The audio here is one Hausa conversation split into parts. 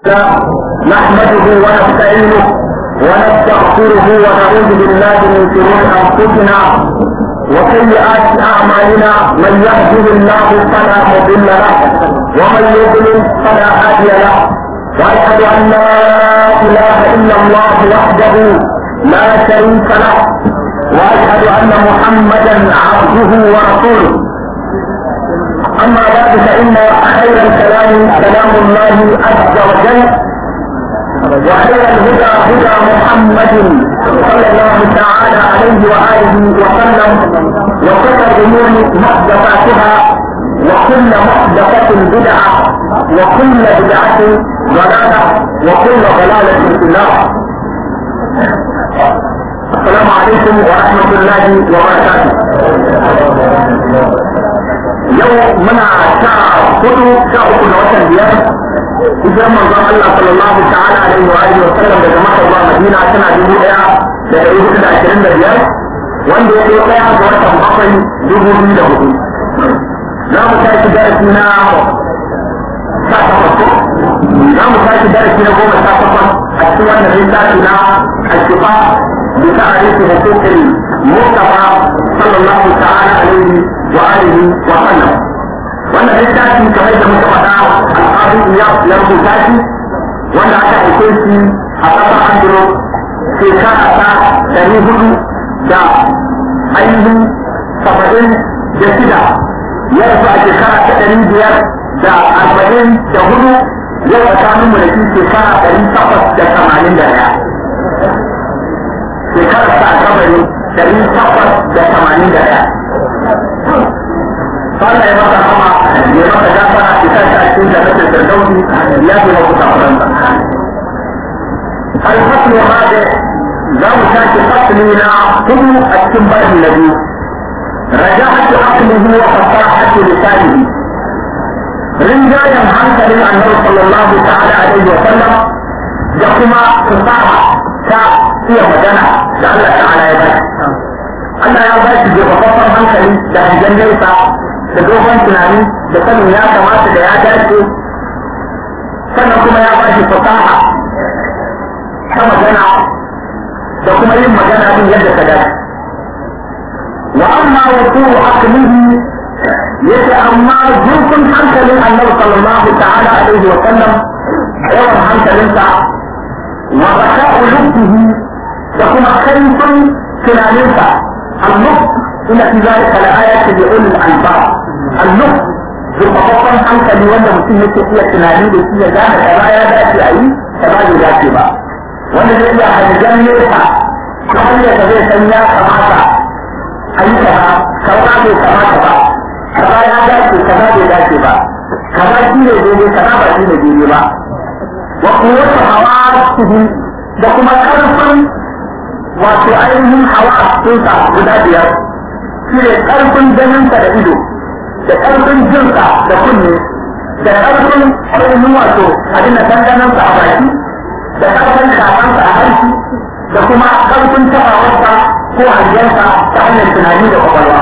نحمده ونستعينه ونستغفره ونعوذ بالله من شرور انفسنا وسيئات اعمالنا من يهده الله فلا مضل له ومن يضلل فلا هادي له واشهد ان لا اله الا الله وحده لا شريك له واشهد ان محمدا عبده ورسوله اما بعد فان خير الكلام كلام الله عز وجل وخير الهدى هدى محمد صلى الله تعالى عليه واله وسلم وشر الامور محدثاتها وكل محدثة بدعة وكل بدعة ضلالة وكل ضلالة في النار السلام عليكم ورحمة الله وبركاته yau muna sha hudu sha uku da watan biyar hijirar manzon Allah sallallahu ta'ala alaihi wa alihi wa sallam daga Makka zuwa Madina tana dubu daya da dari hudu da ashirin da biyar wanda ya zo daya ga watan bakwai dubu biyu da hudu za mu tashi darasi na sha takwas ko za mu tashi darasi na goma sha takwas a cikin wannan littafi na ashifa bi ta'arifi hukukin Mustafa sallallahu ta'ala alaihi wa alihi wa sallam wannan littafi kamar da muka faɗa al'adu ya ya rubuta shi wanda aka aike shi a ƙasar andro shekara ta ɗari hudu da ainihin saba'in da shida ya rasu a shekara ta ɗari biyar da arba'in da hudu yau tsakanin mu da shi shekara ɗari takwas da tamanin da ɗaya shekarar ta kabari ɗari takwas da tamanin da ɗaya Allah ya masa kama ya masa gafara ya sa shi a cikin jannatin firdausi ya fi masa kafaranta. الفصل هذا لو كانت فصلنا كل التنبه الذي رجعت عقله وفصاحة لسانه رجالا عنك للأنبي صلى الله تعالى عليه وسلم يقوم فصاحة كإيه مدنة لعل تعالى يبارك Allah ya ba shi jefafaffen hankali da hangen nesa da dogon tunani da sanin ya kamata da ya dace sannan kuma ya ba shi fasaha ta magana da kuma yin magana din yadda ta dace wa amma wuqulu aqlihi yace amma zurfin hankalin annabi sallallahu ta'ala alaihi wa sallam yawan hankalinsa wa baka'u lubbihi da kuma kaifin tunaninsa النطق إن في ذلك لآية لأولي الألباب النطق zurfafaffen hankali wanda mutum yake iya tunani da shi ya gane kaza ya dace a yi kaza bai dace ba wanda zai iya hangen nesa ta hanyar da zai san ya kamata a yi kaza kaza bai kamata ba kaza ya dace kaza bai dace ba kaza shi ne daidai kaza ba shi ne daidai ba wa kuwata hawa da kuma karfin wato ainihin hawa sunsa guda biyar shi ne ƙarfin ganinsa da ido da ƙarfin jinsa da kunne da ƙarfin ainihin wato abin da danganansa a baki da ƙarfin shafansa a harshe da kuma ƙarfin tabawarsa ko hangensa ta hanyar tunani da kwakwalwa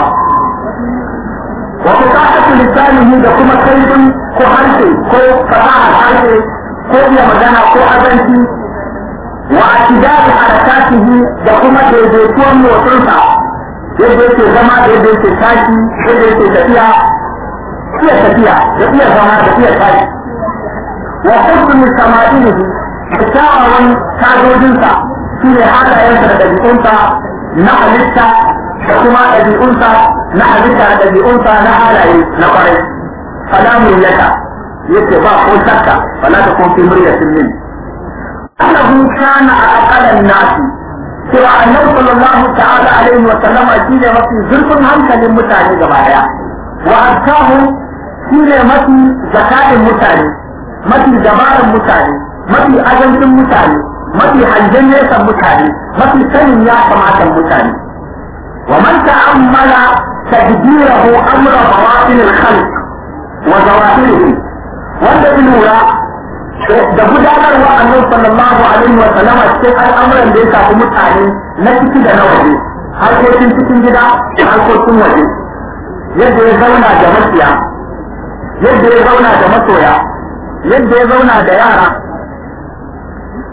wato kasafin lissanihi da kuma kaifin ko harshe ko fasahar harshe ko iya magana ko azanci واعتدال حركاته da kuma daidaituwan motsinsa yadda yake zama da yadda yake tashi yadda yake tafiya iya tafiya da iya zama da iya tashi wa husnul sama'ilihi da kyawawan tajojinsa shi ne halayensa da ɗabi'unsa na halitta da kuma ɗabi'unsa na halitta da ɗabi'unsa na halaye na kwarai salamun yaka yace ba ko shakka fala ta kun fi muryatin min أنه كان أقل الناس سوى أنه صلى الله تعالى عليه وسلم شيء مفي زرق هم كان متاني جماعة وأركاه شيء مفي زكاة متاني مفي جمال متاني مفي أجل متاني مفي حنجنة متاني مفي سن يا سماعة متاني ومن تأمل تدبيره أمر بواطن الخلق وظواهره wanda lura da gudanarwa annabi sallallahu alaihi wa sallam cikin al'amuran da ya shafi mutane na ciki da na waje harkokin cikin gida da harkokin waje yadda ya zauna da maciya yadda ya zauna da masoya yadda ya zauna da yara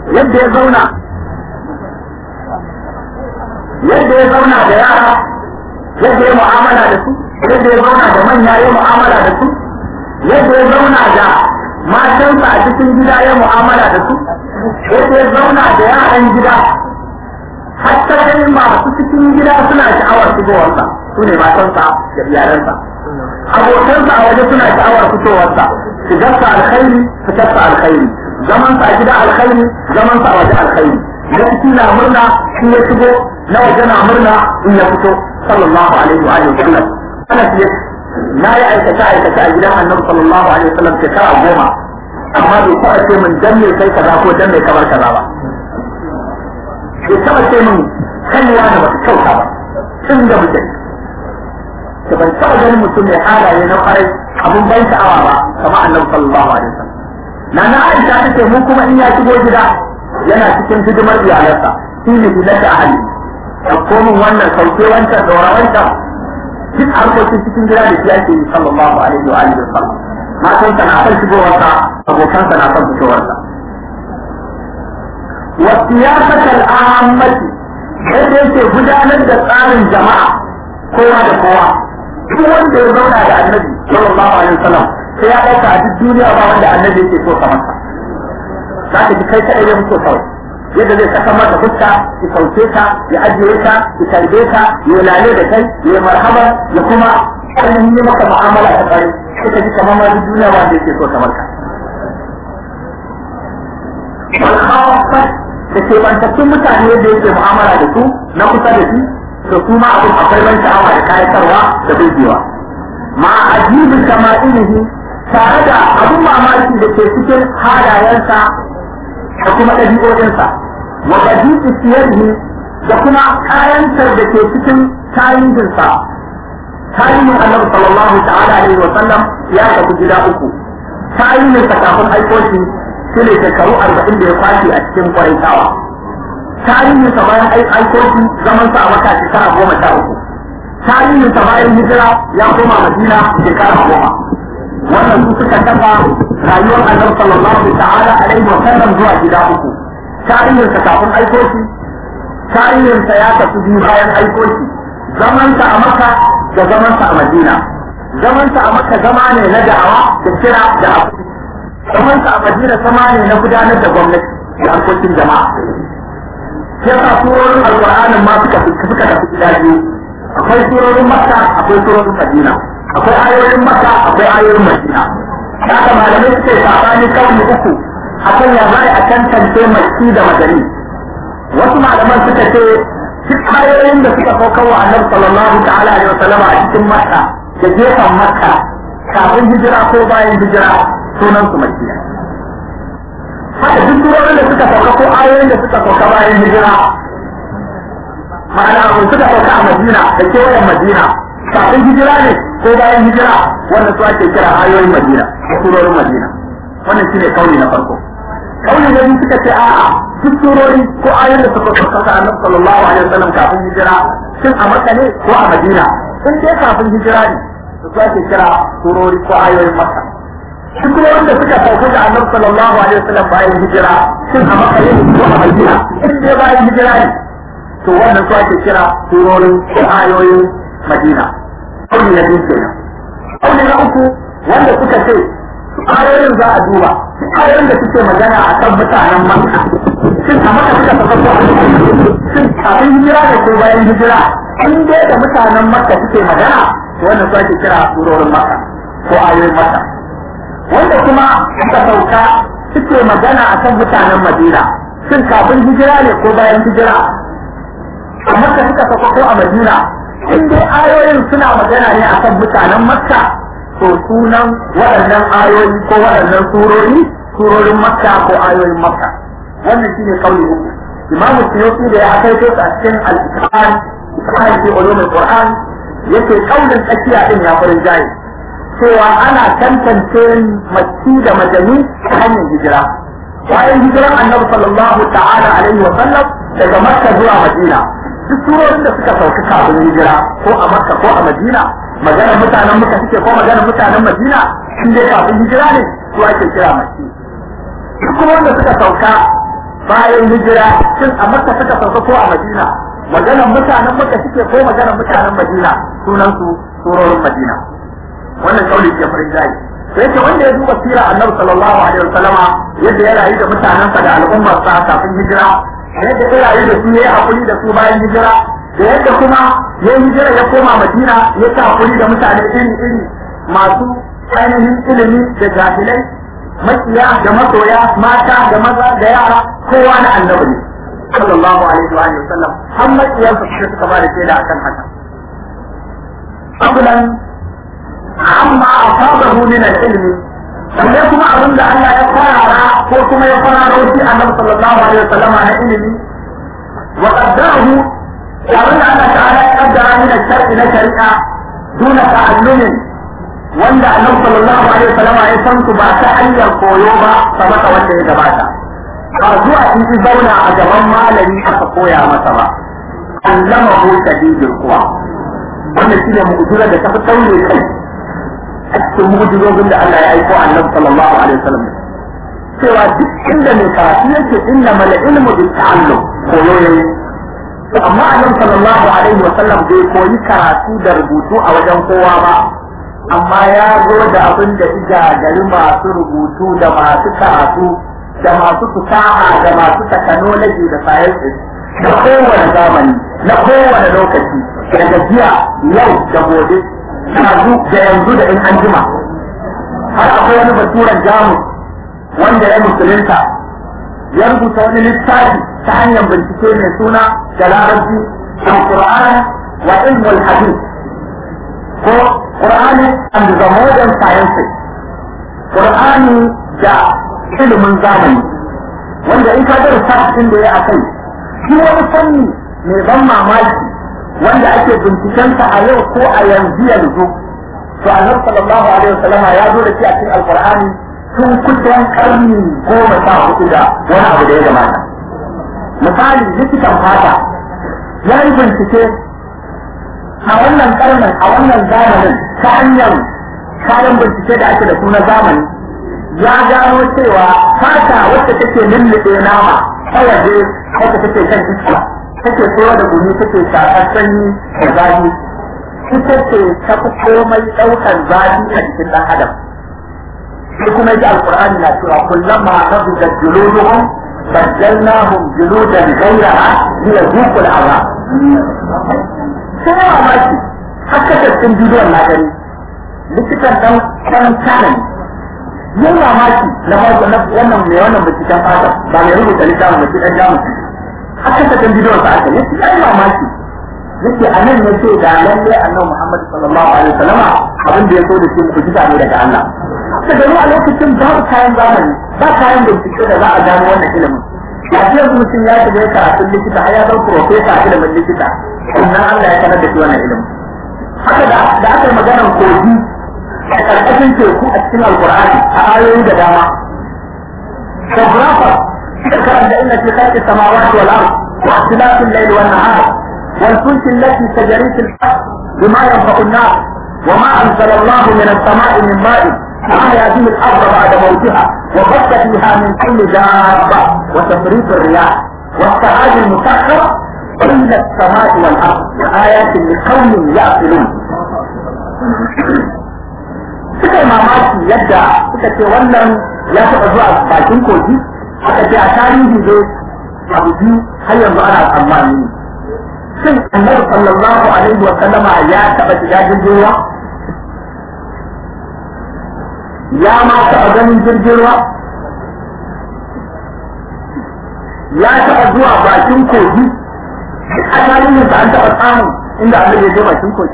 yadda ya zauna yadda ya zauna da yara yadda ya mu'amala da su yadda ya zauna da manya ya mu'amala da su yadda ya zauna da matansa a cikin gida ya mu'amala da su yadda ya zauna da yaran gida hatta kai masu cikin gida suna sha'awar shigowarsa su ne matansa da iyalansa abokansa a waje suna sha'awar fitowarsa shigarsa alkhairi fitarsa alkhairi zamansa a gida alkhairi zamansa a waje alkhairi na ciki na murna shi ya shigo na waje na murna in ya fito sallallahu alaihi wa alihi wasallam ana fiye na yi aikata aikata a gidan annabi sallallahu alaihi wasallam shekara goma amma bai taɓa ce min dan me kai kaza ko dan me kamar kaza ba bai taɓa ce min kaiwa da bata kyauta ba tun da muke da ban taɓa ganin mutum mai halaye na kwarai abun ban sha'awa ba kama annabi sallallahu alaihi wasallam na na aisha ta ce mu kuma in ya shigo gida yana cikin hidimar iyalansa shi ne hidimar da ahali ɗauko min wannan sauke wancan ɗora wancan duk harkokin cikin gida da shi ake yi sallallahu alaihi wa alihi wasallam matan na son shigowarsa abokan na son fitowarsa wa siyasatal ahammati yadda yake gudanar da tsarin jama'a kowa da kowa duk wanda ya zauna da annabi sallallahu alaihi wasallam sai ya ɗauka a duk duniya ba wanda annabi yake so kamar sa za ka ji kai kaɗai ne muke kawai yadda zai saka mata fuska ya sauke ta ya ajiye ta ya tarbe ta ya lale da kai ya marhaba ya kuma ainihin yi maka mu'amala ta tsari sai ka ji kamar ma duk duniya wanda yake so kamar ka. Walhawafat da ke bantattun mutane da yake mu'amala da su na kusa da shi to su ma abin akwai ban sha'awa da kayatarwa da burgewa. Ma ajibi sama'ilihi tare da abin mamaki da ke cikin halayensa da kuma ɗabi'o'insa wa badi'i siyarhi da kuma kayantar da ke cikin tarihinsa tarihin annabi sallallahu ta'ala alaihi wa sallam ya tafi gida uku tarihinsa kafin aiko shi shi ne shekaru arba'in da ya kwashe a cikin kwarantawa tarihinsa bayan aiko shi zaman sa a maka shekara goma sha uku tarihinsa bayan hijira ya koma madina shekara goma wannan su suka kafa rayuwar annabi sallallahu ta'ala alaihi wa sallam zuwa gida uku tarihinsa kafin aiko shi tarihinsa ya tafi biyu bayan aiko shi zamansa a maka da zamansa a madina zamansa a maka zama ne na da'awa da kira da abu zamansa a madina zama ne na gudanar da gwamnati da harkokin jama'a sai sa surorin alƙur'anin ma suka suka tafi gida biyu akwai surorin makka akwai surorin madina akwai ayoyin makka akwai ayoyin madina haka malamai suke sabani kauli uku akan ya zai a tantance makki da madani wasu malaman suka ce duk ayoyin da suka saukar wa annabi sallallahu ta'ala alaihi wasallama a cikin makka da gefen makka kafin hijira ko bayan hijira sunan su makkiya haka duk surorin da suka sauka ko ayoyin da suka sauka bayan hijira ma'ana kun suka sauka a madina da kewayen madina kafin hijira ne ko bayan hijira wanda su ake kira ayoyin madina ko surorin madina wannan shine kauli na farko kauli na biyu suka ce a'a duk surori ko ayoyin da suka sauka annabi sallallahu alaihi wasallam kafin hijira shin a makka ne ko a madina in dai kafin hijira ne su ake kira surori ko ayoyin makka duk wanda suka sauka da annabi sallallahu alaihi wasallam bayan hijira shin a makka ne ko a madina in dai bayan hijira ne to wannan su ake kira surorin ko ayoyin madina kauli na biyu kenan kauli na uku wanda suka ce ayoyin za a duba ayoyin da suke magana a kan mutanen makka shin a maka suka saka ko a shin kafin hijira da ko bayan hijira in dai da mutanen makka suke magana to wannan su ake kira surorin makka ko ayoyin makka wanda kuma suka sauka suke magana a kan mutanen madina shin kafin hijira ne ko bayan hijira a makka suka saka ko a madina in dai ayoyin suna magana ne a kan mutanen makka to sunan waɗannan ayoyi ko waɗannan surori surorin makka ko ayoyin makka wannan shine kauli uku imam suyuti da ya kai su a cikin al-qur'an qur'an fi ulumul qur'an yake kaulin tsakiya din ya farin jayi cewa ana tantance makki da madani ta hanyar hijira bayan hijiran annabi sallallahu ta'ala alaihi wa sallam daga makka zuwa madina duk surorin da suka sauka kafin hijira ko a makka ko a madina maganar mutanen muka suke ko maganar mutanen madina shi dai kafin hijira ne su ake kira makki duk kuma wanda suka sauka bayan hijira shin a makka suka sauka ko a madina maganar mutanen makka suke ko maganar mutanen madina sunan su surorin madina wannan kauli ke farin jayi sai ce wanda ya duba sirar annabi sallallahu alaihi wasallama yadda ya rayu da mutanensa da al'ummarsa kafin hijira yadda ya rayu da su ya yi hakuri da su bayan hijira da yadda kuma ya hijira ya koma madina ya ta hakuri da mutane iri iri masu ainihin ilimi da jahilai makiya da masoya mata da maza da yara kowa na annabi ne sallallahu alaihi wa sallam har makiyansa suka ba da shaida akan haka abulan amma asabahu min al-ilmi sannan kuma abin da Allah ya farara ko kuma ya farara shi annabi sallallahu alaihi wasallam na ilimi wa qaddarahu abin da Allah ta'ala ya kaddara min al-shar'i na shari'a duna ta'allumin wanda annabi sallallahu alaihi wasallam ya san su ba ta hanyar koyo ba kamar wanda ya gabata ba zuwa in ji zauna a gaban malami aka koya masa ba allamahu shadidul quwa wannan shine mu'jiza da ta fi taure kai a cikin mujizozin da Allah ya aiko annabi sallallahu alaihi wasallam cewa duk inda mai karatu yake inna mal ilmu bil ta'allum koyo yayi amma annabi sallallahu alaihi wasallam bai koyi karatu da rubutu a wajen kowa ba amma ya zo da abin da ija gari masu rubutu da masu karatu da masu fusaha da masu technology da sciences da kowane zamani na kowane lokaci daga jiya yau da gobe yanzu da yanzu da in an jima har akwai wani baturan jamus wanda ya musulunta ya rubuta wani littafi ta hanyar bincike mai suna da larabci al-Qur'an wa ilmul hadith ko Qur'ani and the modern sciences Qur'ani da ilimin zamani wanda in ka ga research da ya akai shi wani fanni mai ban mamaki wanda ake bincikensa a yau ko a yanzu yanzu to annabi sallallahu alaihi wasallama ya zo da shi a cikin alqur'ani tun kusan karni goma sha hudu da wani abu da ya gabata misali likitan fata ya yi bincike a wannan karnin a wannan zamanin ta hanyar kayan bincike da ake da su na zamani ya gano cewa fata wacce take lullube nama ta waje wacce take kan iska take tsoro da gumi take shakar sanyi da zafi ita ce ta fi komai ɗaukar zafi a jikin ɗan adam sai kuma ji alƙur'ani na cewa kullum ma rabu da juluduhum baddalnahum juludan ghayraha liyazuqul azab sai ya mamaki haka da cikin bidiyon na gani likitan ɗan ɗan kanan yin mamaki na wannan mai wannan binciken fata ba mai rubuta littafin da ɗan jamus haka ta kan bidiyon sa aka yace ai mamaki yace anan ne ce da lalle annabi Muhammad sallallahu alaihi wasallama abin da ya so da shi mu'jiza ne daga Allah ta gani a lokacin babu kayan zamani ba kayan bincike da za a gano wannan ilimin ya ce yanzu mutum ya shiga karatun likita har ya zama profesa a ilimin likita sannan Allah ya sanar da shi wannan ilimin haka da aka yi maganar kogi a ƙarƙashin teku a cikin alkur'ani a ayoyi da dama geographer ذكر ان في خلق السماوات والارض واختلاف الليل والنهار والفلك التي تجري في البحر بما ينفع الناس وما انزل الله من السماء من ماء فأحيا به الارض بعد موتها وبث فيها من كل دابه وتفريط الرياح والسحاب المسخر بين السماء والارض وايات لقوم يعقلون suka yi mamaki yadda suka ce wannan ya taɓa zuwa bakin kogi aka ce a tarihi ne abu biyu har yanzu ana tsammani shin annabi sallallahu alaihi wa sallama ya taɓa shiga jirgin ruwa ya ma taɓa ganin jirgin ruwa ya taɓa zuwa bakin kogi a tarihin da an taɓa samun inda annabi ya je bakin kogi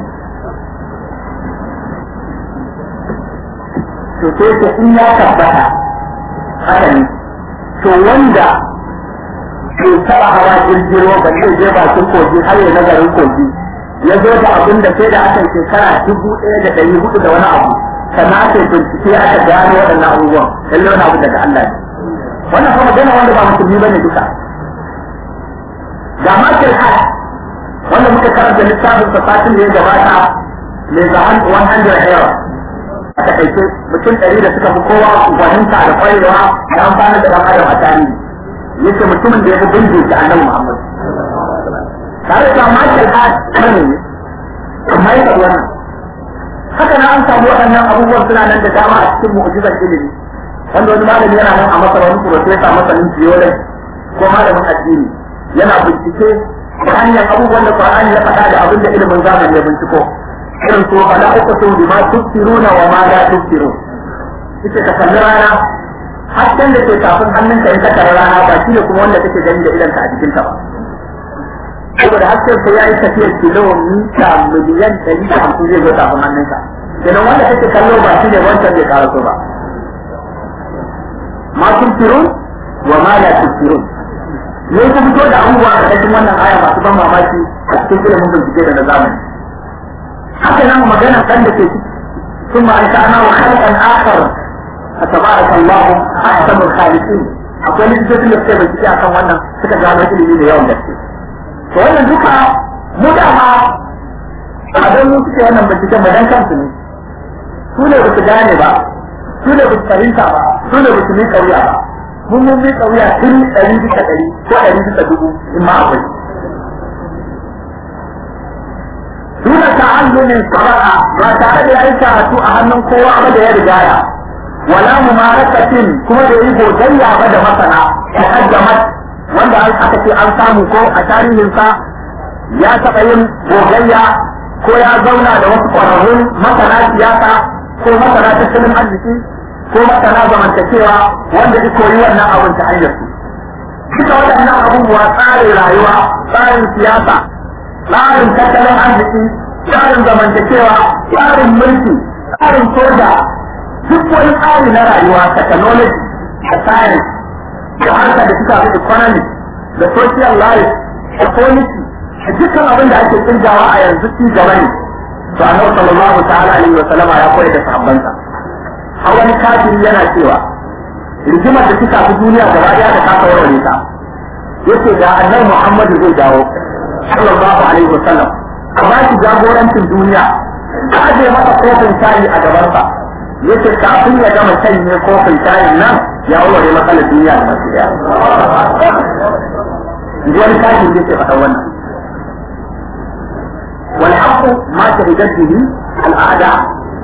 to sai ta in ya tabbata haka ne to wanda bai taba hawa jirgin ruwa ba zai je bakin kogi har ya nazarin kogi ya zo da abin da sai da aka yi shekara dubu ɗaya da ɗari hudu da wani abu sannan aka yi bincike aka gano waɗannan abubuwan lallai wani abu daga Allah ne wannan kuma magana wanda ba musulmi bane duka ga Michael Hart wanda muka karanta littafin sa satin da ya gabata mai zaman 100 era a takaice mutum ɗari da suka fi kowa fahimta da kwarewa da amfani da ɗan adam a tarihi yace mutumin da ya fi binge shi annabi Muhammad tare da Michael Hart ne amma ya wannan haka na an samu waɗannan abubuwan suna nan da dama a cikin mu'jizar ilimi wanda wani malami yana nan a masar wani profesa masanin geology ko malamin addini yana bincike ta hanyar abubuwan da Qur'ani ya faɗa da abin da ilimin zamani ya binciko irin so fala uqtu bima tufsiruna wa ma la tufsirun ita ka kalli rana hasken da ke kafin hannunka in ka tara rana ba shi ne kuma wanda kake gani da idanka a jikinka ba saboda hasken sai ya yi tafiyar kilomita miliyan ɗari da hamsin zai zo kafin hannunka kenan wanda kake kallo ba shi ne wancan bai karaso ba ma tufsirun wa ma la tufsirun ne ku fito da abubuwa a cikin wannan aya masu ban mamaki a cikin ilimin bincike da na zamani haka nan magana kan da ke ciki ثم أنشأنا خلقا آخر فتبارك الله أحسن الخالقين akwai likitocin da suke bincike akan wannan suka gano ilimi da yawan gaske to wannan duka mu da ma a don mu suke wannan binciken ba dan kansu ne su ne ba su gane ba su ne ba su fahimta ba su ne ba su miƙa wuya ba mun mun miƙa wuya tun ɗari bisa ɗari ko ɗari bisa dubu in ma akwai Duna ta'allumin saba'a ba tare da yayi karatu a hannun kowa ba da ya rigaya. Wala mumarakatin kuma da yi gogayya ba da masana da kaddamat wanda aka ce an samu ko a tarihinsa ya taɓa yin gogayya ko ya zauna da wasu ƙwararrun masana siyasa ko masana tattalin arziki ko masana zamantakewa wanda ya koyi wannan abin ta hanyar su. Duka waɗannan abubuwa tsarin rayuwa, tsarin siyasa, tsarin tattalin arziki tsarin zamantakewa tsarin mulki tsarin soja duk wani tsari na rayuwa technology da science da harka da suka fi economy da social life da policy da dukkan abin da ake kirgawa a yanzu ci gaba ne to annabi sallallahu ta'ala alaihi wa sallama ya koyar da sahabbansa har wani kafiri yana cewa rigimar da suka fi duniya gaba daya da kasa warware ta yace da annabi Muhammadu zai dawo sallallahu alaihi wa sallam a ba shi jagorancin duniya a aje masa kofin shayi a gabansa yace kafin ya gama shanye kofin shayin nan ya warware matsalar duniya da masu daya ji wani kafin yake faɗa wannan والحق ما شهدت به الأعداء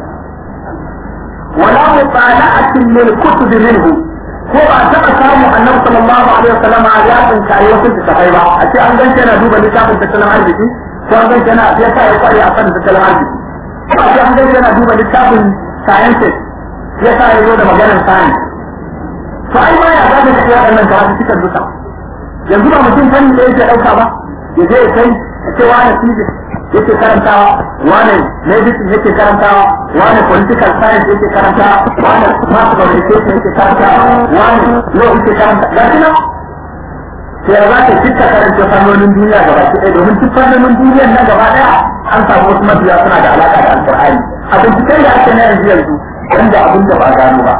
ولا مطالعة للكتب منه ko ba taɓa samu annabi sallallahu alaihi wasallam ya tsinkaye wasu littafai ba a ce an ganke na duba littafin tattalin arziki ko an ganke na ya sa ya kware a kan tattalin arziki ko a ce an ganke na duba littafin sciences ya sa ya zo da maganar science to ai ma ya zaga tafiya waɗannan karatu cikin duka yanzu ba mutum fanni da yake ɗauka ba ya je ya kai a ce wani physics yake karantawa wani medicine yake karantawa wani political science yake karantawa wani mass communication yake karantawa wani law yake karanta ga shi nan sai ya zaka dukkan karanta fannonin duniya gaba ki ɗaya domin duk fannonin duniyar nan gaba ɗaya an samu wasu mabiya suna da alaƙa da alƙur'ani a binciken da ake na yanzu yanzu wanda abin da ba gano ba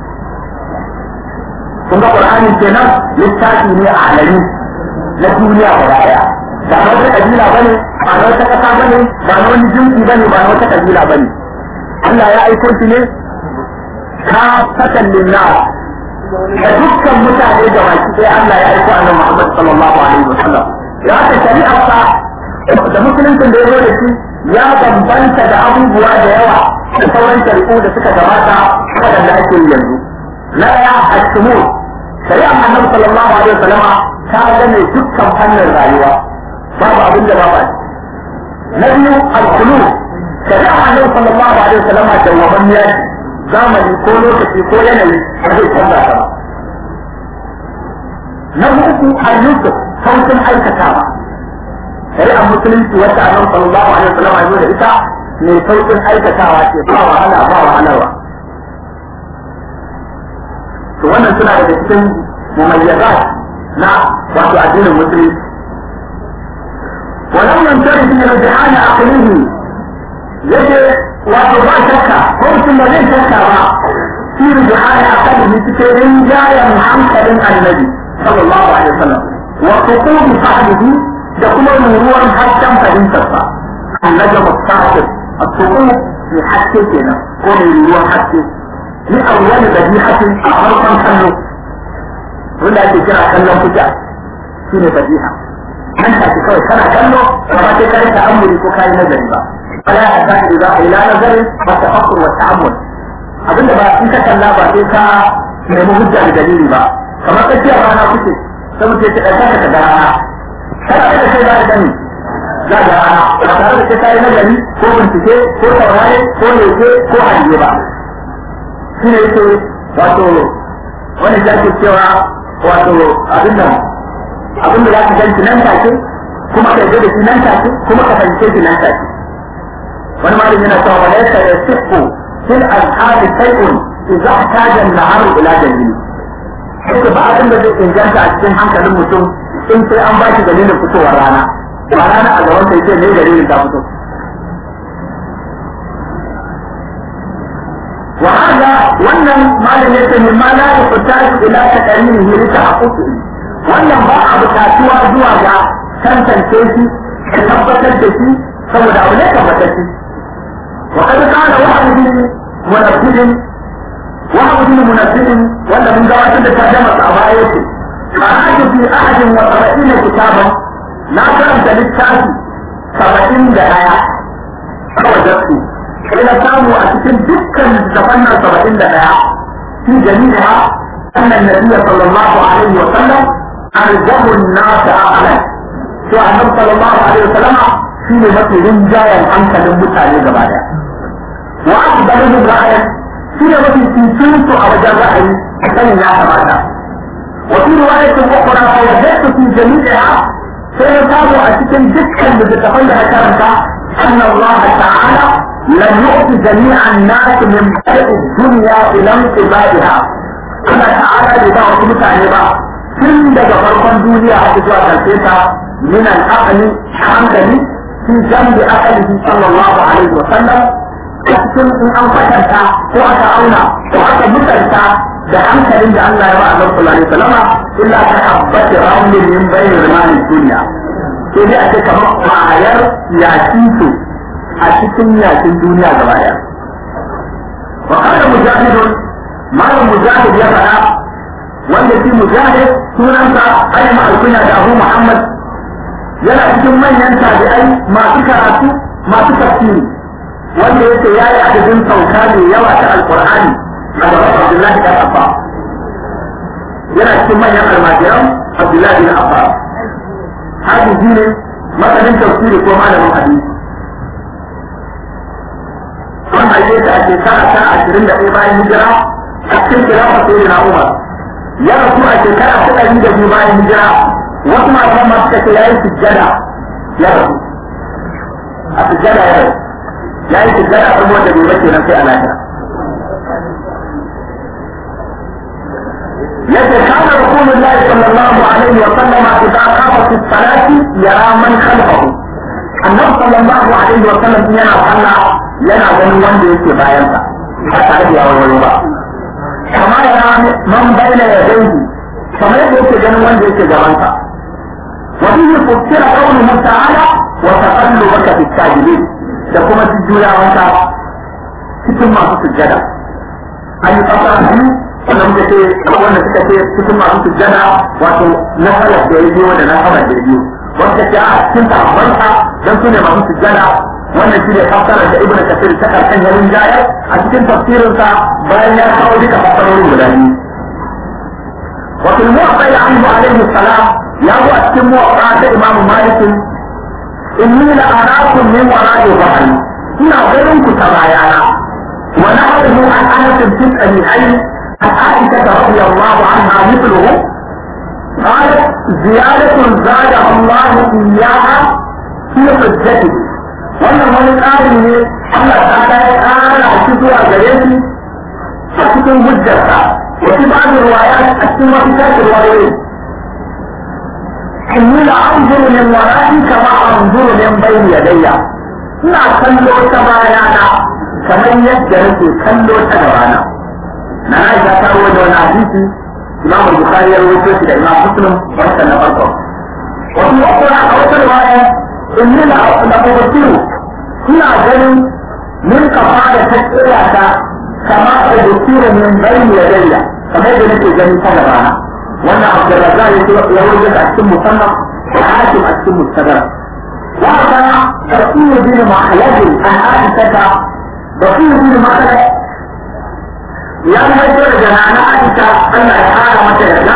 kun ga ƙur'ani kenan littafi ne a alami na duniya gaba ɗaya ba na wata kabila ba ne ba na wata kasa ba ne ba na wani jinsi ba ne ba na wata kabila ba ne Allah ya aiko shi ne ka fatan linna da dukkan mutane da baki sai Allah ya aiko annabi Muhammad sallallahu alaihi wa sallam ya ta shari'a sa da musuluncin da ya zo da shi ya bambanta da abubuwa da yawa da sauran shari'u da suka gabata waɗanda ake yi yanzu na ɗaya a cikin shari'a annabi sallallahu alaihi wa sallama ta gane dukkan fannin rayuwa babu abin da babu na biyu alkulu shari'a annabi sallallahu alaihi wasallam da waban ya zamani ko lokaci ko yanayi ba zai canza ta ba na uku ayyuka sautin aikatawa shari'ar musulunci wacce annabi sallallahu alaihi wasallam ya zo da ita mai sautin aikatawa ce ba wahala ba wahalarwa to wannan suna daga cikin mumayyazat na wato addinin musulunci ولم ينتهي في رجحان عقله يجي وتبع شكا قلت ما ليس شكا في رجحان عقله تكرين جاية محمد النبي صلى الله عليه وسلم وسقوط فهمه يقول مرورا حتى فهمتها النجم الصاحب السقوط في حتى كنا قول مرورا حتى لأول بديحة أغرقا حلو wanda ake kira kallon kuta shine fadiha an tafi kawai kana kallo ba sai kai ta amuri ko kai nazari ba ala ya ta idza ila nazarin wa tafakkur wa ta'ammul abinda ba in ka kalla ba sai ka nemi hujja da dalili ba kamar tsakiya rana kuke sai mutum ya ɗauka ka ga rana kana da sai za ka gani za ka rana ba tare da sai ka yi nazari ko bincike ko saurare ko leke ko hange ba shi ne yake wato wani da ke cewa wato abin nan abin da za ka ganci nan take kuma ka yarda da shi nan take kuma ka fahimce shi nan take wani malami yana cewa wala yasa ya sifu fil azhari shay'un idza ihtaja an-nahar ila dalil sai ba abin da zai inganta a cikin hankalin mutum in sai an ba shi dalilin fitowar rana ba rana a gaban sai ce ne dalilin ta fito وهذا wannan malam yace min ma la yuhtaju ila takalimihi li tahaqquqi wannan ba a bukatuwa zuwa ga tantance shi da tabbatar da shi saboda abu ne tabbatar shi wa kad kana wahid munaffidin wahid munaffidin wanda mun gabatar da tarjuma a baya yace qara'atu fi ahadin wa sab'ina kitaban na karanta littafi saba'in da daya kawai dasu sai na samu a cikin dukkan littafan nan saba'in da ɗaya fi jami'a annan nabiyya sallallahu alaihi wa sallam arjahu an-nas aqlan to annabi sallallahu alaihi wa sallam shi ne mafi rinjayen hankalin mutane gaba daya wa akbaru ra'ayan shi ne mafi cikin su a wajen ra'ayi a sanin ya kamata wa fi riwayatin ukhra fa wajadtu fi jami'iha sai na samu a cikin dukkan littafan da na karanta أن الله تعالى لم يؤت جميع الناس من بدء الدنيا إلى انقضائها أنا تعالى لبعض متعلمة كل فرق الدنيا حتى تلقيتها من العقل حمدني في جنب أهله صلى الله عليه وسلم cikin in an kwatanta ko aka auna ko aka mutunta da hankalin da Allah ya ba Allah sallallahu alaihi wasallam illa ta tabbata rawlin min bayni rimani duniya sai dai a ce kamar kwayar yakin su a cikin yakin duniya gaba daya wa kana mujahidun malam mujahid ya faɗa wanda shi mujahid sunansa ayyama alkunya da abu muhammad yana cikin manyan tabi'ai masu karatu masu tafsiri wanda yake ya yi adadin sauka mai yawa ta alkur'ani a gaban abdullahi dan abba yana cikin manyan almajiran abdullahi bin abba hadisi ne masanin tafsiri ko malamin hadisi an haife ta a shekara ta ashirin da ɗaya bayan hijira a cikin kirafa sai na umar ya rasu a shekara ta ɗari da biyu bayan hijira wasu matan masu kace ya yi sujjada ya rasu a sujjada ya rasu ya yi sujjada kuma wanda bai bace nan sai a lafiya yadda kana rasulullahi sallallahu alaihi wa sallam idza qama fi salati yara man khalfahu annabi sallallahu alaihi wa sallam yana sallah yana ganin wanda yake bayan sa ba tare da yawon ba kama yana man bayyana ya dangi kamar yadda yake ganin wanda yake gaban sa wa bihi fussira qawluhu ta'ala wa taqallubaka fi sajidin da kuma jujjuyawanka cikin masu sujjada an yi fasara biyu wanda muka ce wanda suka ce cikin masu sujjada wato na salar da ya biyo da na salar da ya biyo wanda ce a cikin sahabbansa don su ne masu sujjada wannan shi ne fassarar da ibnu kasir ta karkan yarin jaya a cikin tafsirinsa bayan ya kawo duka fassarorin guda biyu wa fil muwatta anhu alaihi salam ya zo a cikin muwatta ta imam malik inni la arakum min wara'i bahri ina ganin ku ta bayana wa nahru an anas fi sahihain an aisha radiyallahu anha mithluhu قالت زيادة زادها الله إياها في حجته wannan wani tsari ne Allah ta ta ya ƙara shi zuwa gare shi a cikin hujjarsa wasu ba da ruwaya a cikin wasu tashi ruwayoyi inni la anzuru min wara'i kama anzuru min bayni yadayya ina kallo ta bayana kamar yadda nake kallo ta gabana na Aisha ta rawaito wani hadisi Imam Bukhari ya rawaito shi da Imam Muslim wannan na farko wasu ukura a wata riwaya inni la ubtiru ina ganin min kafa da ta tsaya ta kama ubtiru min bayni yadayya kamar da nake gani ta gabana wannan abdurrazzaq ya ce ya wuce a cikin musannaf da hakim a cikin mustadrak wa kana rasul bin mahlad an aisha rasul bin mahlad ya haifar da nana aisha Allah ya kara mata yarda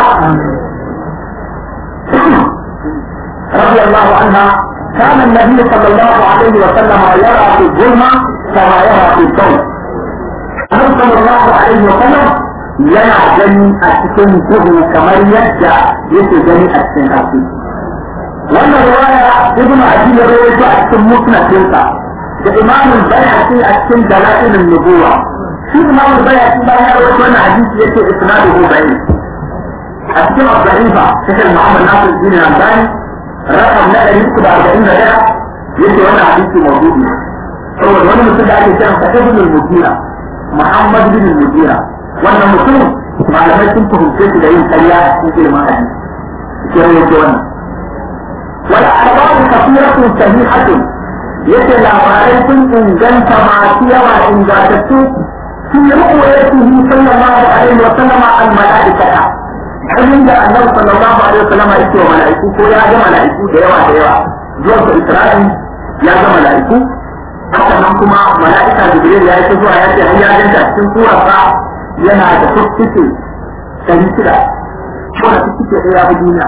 رضي الله عنها كان النبي صلى الله عليه وسلم يرى في الظلمة كما يرى في الضوء النبي صلى الله عليه وسلم yana gani a cikin duhu kamar yadda yake gani a cikin haske. Wannan riwaya Ibn Abi ya rawaito a cikin musnadinsa da Imam Bayhaqi a cikin Dalailun Nubuwa. Shi Imam Bayhaqi bayan ya rawaito wannan hadisi yake isnaduhu bayyin. A cikin Abdullah Sheikh Muhammad Nasir bin Albani rakam na ɗari uku da arba'in da ɗaya yake wannan hadisi mawdu'i. Saboda wani mutum da ake kiransa Ibn al-Mujira Muhammad bin al-Mujira wannan mutum malamai sun fahimce shi da yin karya a cikin ilimin hadisi ke yake wannan wal akhbaru kathiratun sahihatun yace labarai sun inganta masu yawa ingantattu fi ru'yatihi sallallahu alaihi wa sallama al malaikata kamin da annabi sallallahu alaihi wa sallama yake wa malaiku ko ya ga malaiku da yawa da yawa zuwa ga Isra'il ya ga malaiku haka nan kuma mala'ika Jibril ya yi zuwa ya ce har ya ganta cikin surarsa yana da fuskike ɗari shida ko da fuskike ɗaya a duniya.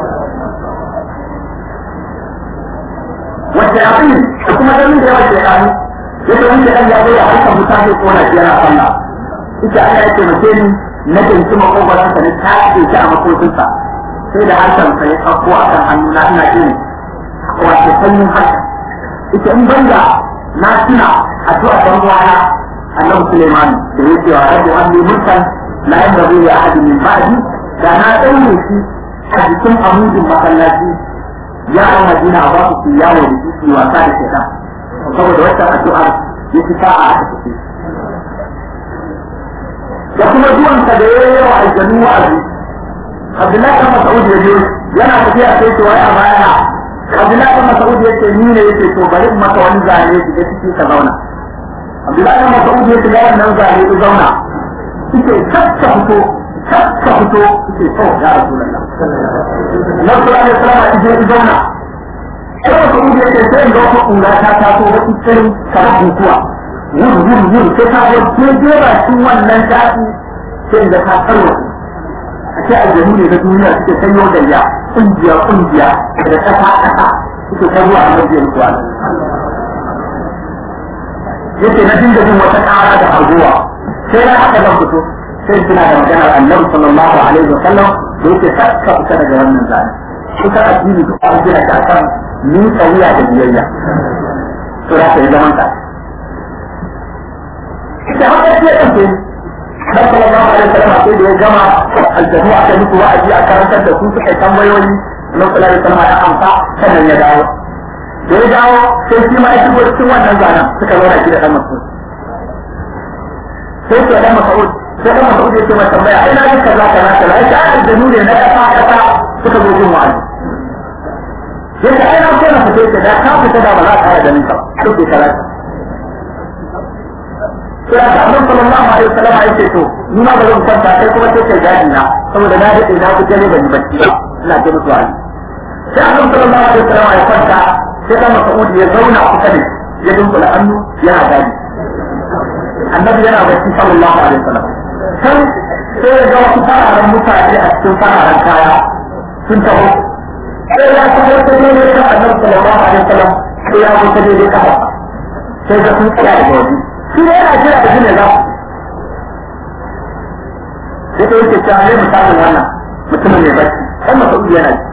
Wacce ya fi da kuma ganin da yawa ke ɗani, yadda wani da ɗan ya zo ya harkar mutane ko na biyar a sallah. Ita Allah ya taimake ni na jinki makogwaransa na tashi shi a makocinsa. Sai da harshen sa ya ɗauko a kan hannu na ina jin wace sanyin harshen. Ita in banda na tuna addu'a ɗan uwana annabi Suleiman da ya ce wa rabbi wani mulkan la yanbaghi li ahadin min ba'di da na daure shi a cikin amudin masallaci ya an madina ba su su yawo da shi su wasa da shaitan saboda wata addu'a ya fi sa'a a tafi da kuma zuwansa da ya yi wa aljanu wa'azi Abdullahi kan Mas'ud ya je yana tafiya sai ce wai a baya Abdullahi kan Mas'ud ya ce ni ne yake to bari in maka wani zane shi da ciki ka zauna Abdullahi bin Mas'ud ya shiga wannan zane ya zauna suke kakka fito kakka fito suke so ya Rasulullah na Qur'an ya sallama ije ya zauna sai Mas'ud ya ce sai ga wata kura ta taso wata tsirin kamar bukuwa wuri wuri wuri sai ta zo daidai bakin wannan daɗi sai da ta tsarwa a ce aljanu ne na duniya suke sanyo da ya kungiya kungiya da ƙasa ƙasa suke karuwa a majiyar kuwa yake na dinga jin wata ƙara da harguwa sai na haka zan fito sai suna da maganar annabi sallallahu alaihi wa sallam da yake sakka fita daga wannan zane kusa addini duk an gina ta kan ni wuya da biyayya to za ka yi zaman ka da haka ce ɗan ke dan sallallahu alaihi wa sallam sai da ya gama aljanu aka musu wa'azi a karantar da su suka yi tambayoyi na sallallahu alaihi wa sallam ya amsa sannan ya dawo da ya dawo sai shi ma ya shigo cikin wannan zanen suka zauna shi da dan mas'ud sai ke dan mas'ud sai dan mas'ud ya ce mai tambaya ai na yi kaza kaza kaza ai ta da nune na kasa kasa suka zo jin wa'azi yace ai na so na fita ce da ka fita da ba za ka da ninka sai ke kaza sai aka annabi sallallahu alaihi wasallam ya ce to ni ma ba zan kwanta sai kuma sai kai gadi na saboda na dade na ku jale ban yi bacci ba ina ce musu wa'azi sai annabi sallallahu alaihi wasallam ya kwanta sai dan Mas'ud ya zauna kusa da ya dunkula hannu yana gadi annabi yana bacci sallallahu alaihi wasallam sai sai ya ga wasu fararen mutane a cikin fararen kaya sun taho sai ya kuma ta ne kan annabi sallallahu alaihi wasallam sai ya kuma ta ne kafa sai ga sun tsaya da waje shi ne yana jira da jini za sai ta yake cewa ne misalin wannan mutumin ne bacci dan Mas'ud yana ji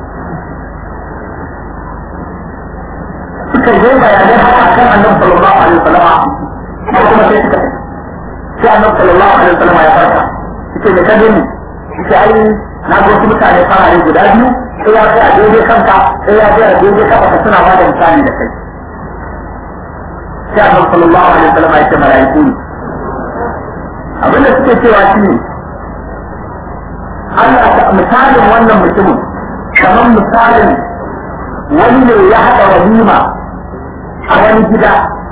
suka yi bayanai haka kan annabi sallallahu alaihi wasallam ko kuma sai suka tafi sai annabi sallallahu alaihi wasallam ya farka yace me ka gani yace ai na ga wasu mutane farare guda biyu sai ya tsaya daidai kanka sai ya tsaya daidai kafa ka suna bada misali da kai sai annabi sallallahu alaihi wasallam ya ce malaiku ne abinda suke cewa shi ne Allah ta misalin wannan mutumin kamar misalin wani ne ya haɗa walima a wani gida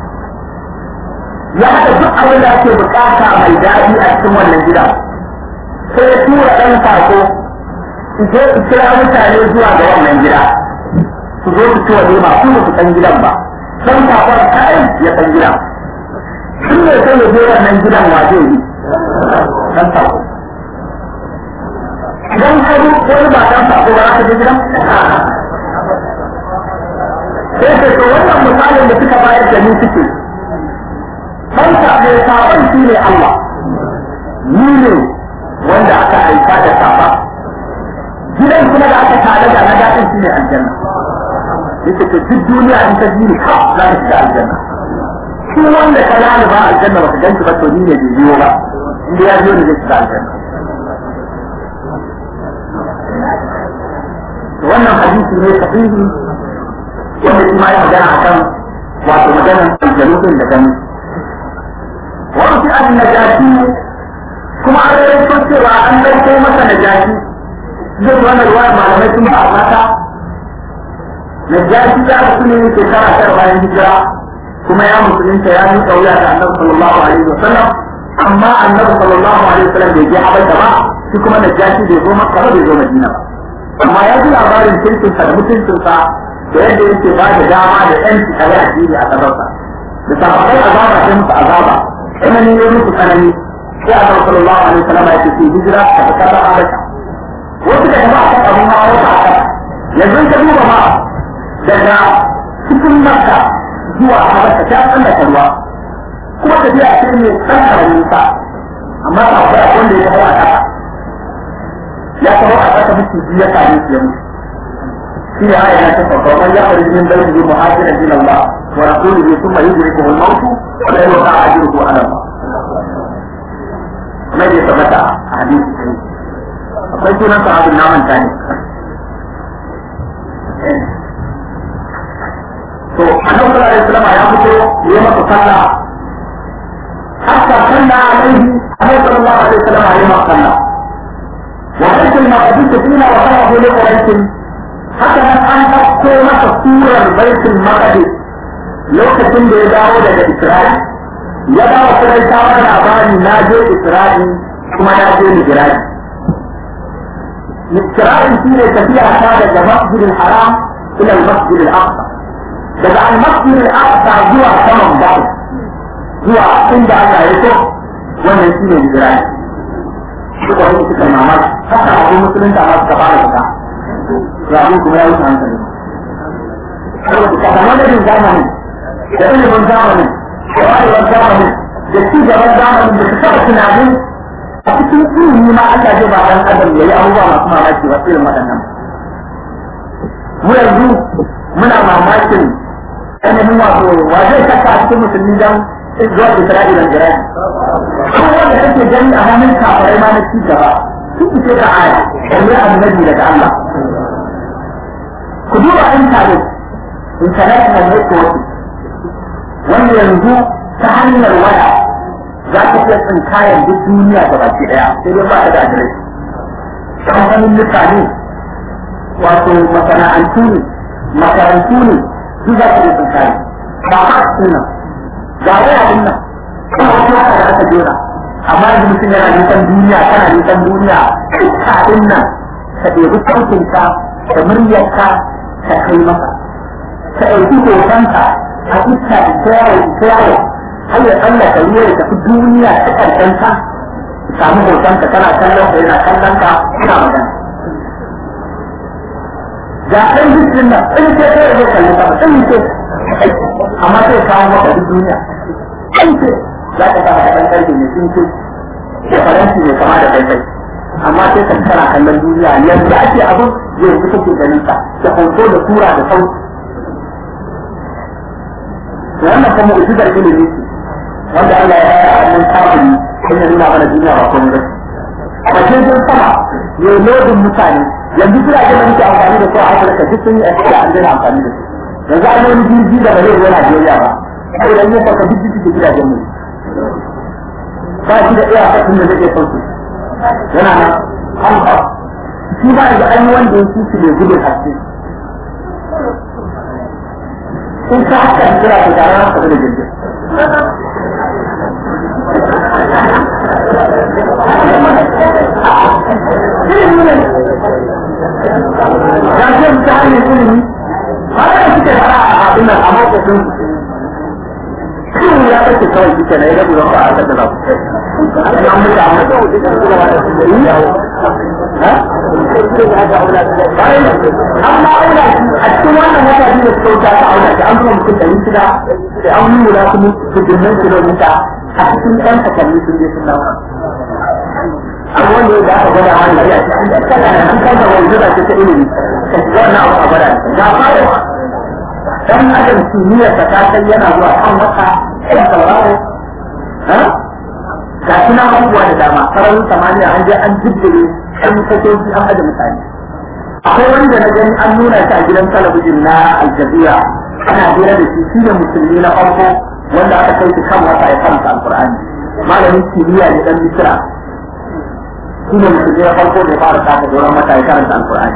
ya haɗa duk abin da ake bukata mai daɗi a cikin wannan gida sai ya tura ɗan sako su je su kira mutane zuwa ga wannan gida su zo su ci walima su ba su san gidan ba dan kafar kai ya san gidan shi ne sai ya je wannan gidan waje yi dan sako idan ka zo wani ba dan sako ba za ka je gidan sai ka to wannan misalin da suka bayar da ni suke dan sako sabon shi ne Allah ni ne wanda aka aika da safa gidan kuma da aka tare da na daɗin shi ne aljanna yake to duk duniya in ta jini ha za ka shiga aljanna shi wanda ka lani ba aljanna ba ka ganci ba to ni ne bai biyo ba inda ya biyo ne zai shiga aljanna wannan hadisi ne sahihi wanda shi ma ya magana akan wato maganar aljanu din da gani wani fi an najashi kuma an rawaito cewa an dauko masa najashi zai wannan ruwa malamai sun ba mata najashi ya rasu ne shekara tara bayan hijira kuma ya musulunta ya yi kauya da annabi sallallahu alaihi wa sallam amma annabi sallallahu alaihi wa sallam bai je habasha ba shi kuma najashi bai zo makka ba bai zo madina ba amma ya ji labarin kirkinsa da mutuncinsa da yadda yake ba da dama da yanci a yi addini a ƙasarsa da sababai azaba sai musu azaba tsanani ya musu tsanani sai annabi sallallahu alaihi wa sallam ya ce hijira ta fitar da habasha wasu da ba a kan abin hawa wata a kan yanzu ka duba ma daga cikin makka zuwa habasha ta tsallaka ruwa kuma tafiya ce mai tsallaka nisa amma ta akwai wanda ya hawa a ƙasa ya kawo a ƙasa miki biyu ya same shi ya mutu shi ne aya ta sauka wani ya fari min bai yi muhajiran ila Allah wa rasulihi thumma yudrikuhu al-maut wa la yuqa ajruhu ala Allah kamar da ya tabbata a hadisi akwai sunan sahabin na manta ne to annabi sallallahu alaihi wasallam ya fito ya masa sallah hatta salla alaihi annabi sallallahu alaihi wasallam ya masa sallah wa hadith al-maqdis fina wa qala li quraish haka nan an ɗauko masa surar baitul maqdis lokacin da ya dawo daga Isra'i ya dawo kuma ya samar labari na je Isra'i kuma na je Mi'raji Isra'i shi ne tafiya ta daga Masjidil Haram ila Masjidil Aqsa daga al-Masjid al-Aqsa zuwa saman bakwai zuwa inda Allah ya so wannan shi ne Mi'raji shi ko wani suka mamaki haka abu musulunta ma suka fara fita rabin kuma ya wuce hankali. Saboda madadin zamani, da ilimin zamani, da wayewar zamani, da ci gaban zamani da su taɓa tunanin a cikin ilimi ma Allah zai ba ɗan adam ya yi abubuwa masu mamaki wasu irin waɗannan. Mu yanzu muna mamakin ainihin wato wa zai saka a cikin musulmi don zuwa Isra'ilan jirani. Abubuwan da kake gani a hannun kafarai ma na ci gaba, sun fice da aya, ɗanye annabi daga Allah. ku duba intanet international network wanda yanzu ta hanyar waya za ka iya tsinkayen duk duniya da baki daya sai dai ba ta da adireshi kamfanin mutane wato masana'antu ne makarantu ne duk za ka iya tsinkayen ba ba su nan ga waya din nan kuma wata haka da aka jera amma yanzu mutum yana nisan duniya kana nisan duniya dukka din nan ka ɗebi sautinka da muryarka ka kai masa ka ɗauki hotonka a iska da yawo da yawo har ya tsallaka ruwa ya tafi duniya ta ƙarƙanta samu hotonka kana kallon ka yana kallon ka kana magana ga ɗan jikin nan ɗan ce ta yi kalli ka ɗan ce amma sai kawo maka duk duniya ɗan ce za ka kama ɗan ƙarfi mai sun ce da faranti mai kama da kai amma sai ka kana kallon duniya yadda ake abin yanzu kake ganin sa da hoto da tura da sauti to wannan kuma mu'jizar ilimi ce wanda Allah ya yi a wannan kafiri sai ya nuna mana duniya ba komai ba a jirgin sama ne lodin mutane yanzu jiragen da muke amfani da su a Afirka duk sun yi a an daina amfani da su yanzu an yi wani jirgi da ba zai zo Najeriya ba saboda yin farka duk duk gidajen mu ba shi da iya fasin da zai sauke yana nan hamsa shi ba da an yi wanda ya kici mai gudun haske in ka haka da kira ta tare da da jirgin hanyar ilimi haka da suke fara a abin nan a motocin shi ya kace kawai shi ke na ya gabi ba a kasa da ku an mutu a mutu amma aula a cikin wannan wata biyu da suka wuta ta aula da an zuwa mutum ɗari shida da an yi wula kuma hujjumnan kilomita a cikin ɗan takalmi sun je sun dawo abu wanda ya aka gwada wani ya an kai da wani zuba ce ta ilimi ka shiga wannan abu a gwada ga fara dan adam kimiyyar ta kai yana zuwa kan wata ɗan sauraro ga shi na abubuwa da dama sararin samaniya an je an jiddire an fasoci an aje mutane akwai wanda na gani an nuna shi a gidan talabijin na aljazira ana hira da shi shi ne musulmi na farko wanda aka kai shi kan wata ya karanta alkur'ani malamin kimiyya ne dan misira shi ne musulmi na farko da ya fara saka doron wata ya karanta alkur'ani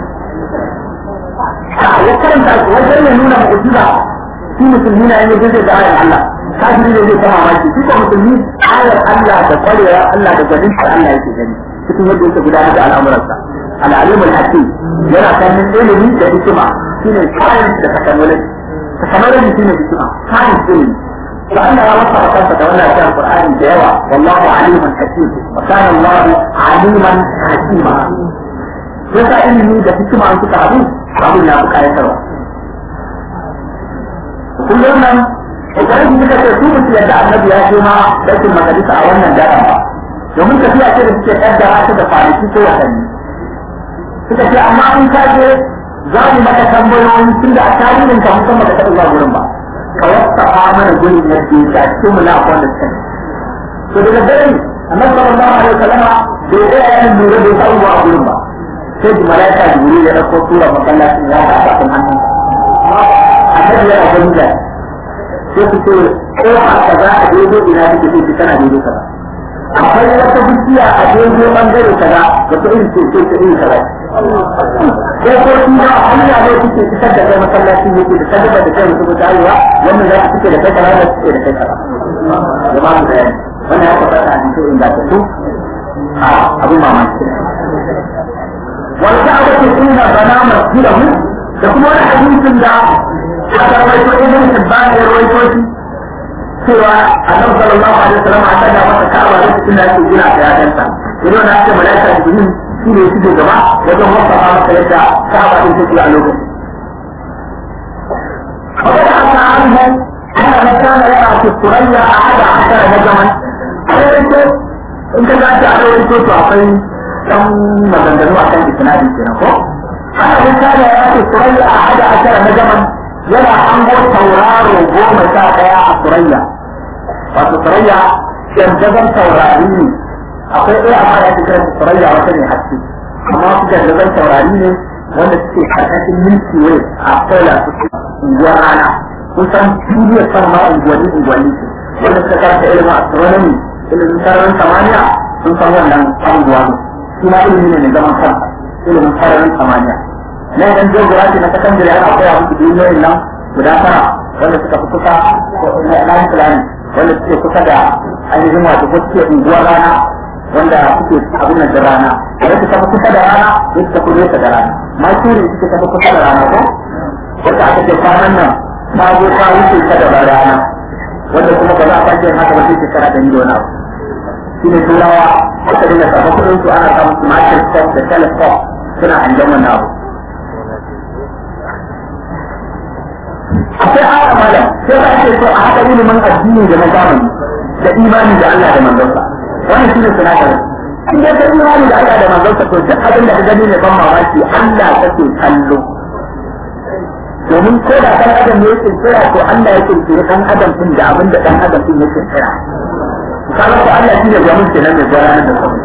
ya karanta wajen ya nuna mu'jiza shi musulmi na yin jirgin da ayar Allah kafiri ne zai kama maki shi ko musulmi ayar Allah da kwarewa Allah da gwanin da Allah yake gani cikin yadda yake gudanar da al'amuransa al'alimul hakim yana sanin ilimi da hikima shine science da technology technology shine hikima science ilimi to Allah ya wasa kansa da wannan cikin Qur'ani da yawa wallahu aliman hakim wa kana Allah aliman hakima yasa ilimi da hikima an suka haɗu abin ya fi kayatarwa kullum nan idan suka ce su mutu yadda annabi ya ce ma rashin majalisa a wannan daren ba domin tafiya ce da suke kaddara ta da kwanaki ko watanni suka ce amma in ka je za mu maka tambayoyi tun da a tarihin ka musamman da taɓa zuwa gurin ba ka wasafa mana gurin yadda ya cikin mu na wanda suka to daga dare annabi sallallahu alaihi wasallam bai da yayin lura da taɓa zuwa gurin ba sai da malaika jibril ya dauko tura masallacin ya ga a kan hannun annabi ya ga da sai su ce ko a kaza a daidai ina take sai tana daidai kaza akwai wata bishiya a daidai bangare kaza da ta irin ce ce ta irin kaza ko ko shi da hanya ne suke fitar da kai masallacin yake da sadaka da kai mutum da arewa wannan za su fice da kai kaza da suke da kai kaza jama'a da yani wannan ya tabbata a cikin ingantattu a abin mamaki wal ka'batu inna bana masjidahu da kuma wani hadisin da aka rawaito ibn Hibban ya rawaito shi cewa annabi sallallahu alaihi wasallam a tada masa ka'aba da cikin da yake gina da yadanta idan na ce malaika jibril shi ne shi gaba wajen wasafa masa yadda ka'aba din take a lokacin وقد عفى عنه أنه كان يرى في الثريا أحد عشر نجما أنت قاعد على وجهك تعطي كم مبندنوا عشان إسنادي كده أنه كان يرى في الثريا أحد عشر نجما yana hango tauraro goma sha ɗaya a turayya wato turayya yanzazan taurari ne akwai ɗaya amma ya kira su turayya wata ne haske amma su yanzazan taurari ne wanda suke karkashin milki way a kola su unguwar rana kusan duniyar san ma unguwanni unguwanni wanda suka karanta ilimin astronomy ilimin sararin samaniya sun san wannan abubuwa ne shi ma ilimi ne mai zaman kansa ilimin sararin samaniya na idan geography na secondary ana koya musu duniyoyin nan guda tara wanda suka fi kusa na islami wanda suke kusa da ainihin wato ko suke unguwar rana wanda suke abin nan da rana wanda suka fi kusa da rana da suka fi nesa da rana mercury suke tafi kusa da rana ko wanda aka ce kwanan nan ta zo ta wuce ta da rana wanda kuma ba za a sake haka ba sai shekara da miliyon abu shi ne turawa aka dinga samun kudin su ana samun su microscope da telescope suna hangen wannan abu akwai haka malam sai ka ake so a haɗa ilimin addini da na zamani da imani da Allah da manzonsa wannan shine sinadarin in dai ka imani da Allah da manzonsa to duk abin da ka gani ne ban mamaki Allah kake kallo domin ko da ɗan adam ya kirkira to Allah ya kirkiri ɗan adam din da abin da ɗan adam din ya kirkira kaga ko Allah shine gwamin kenan mai gudanar da sauki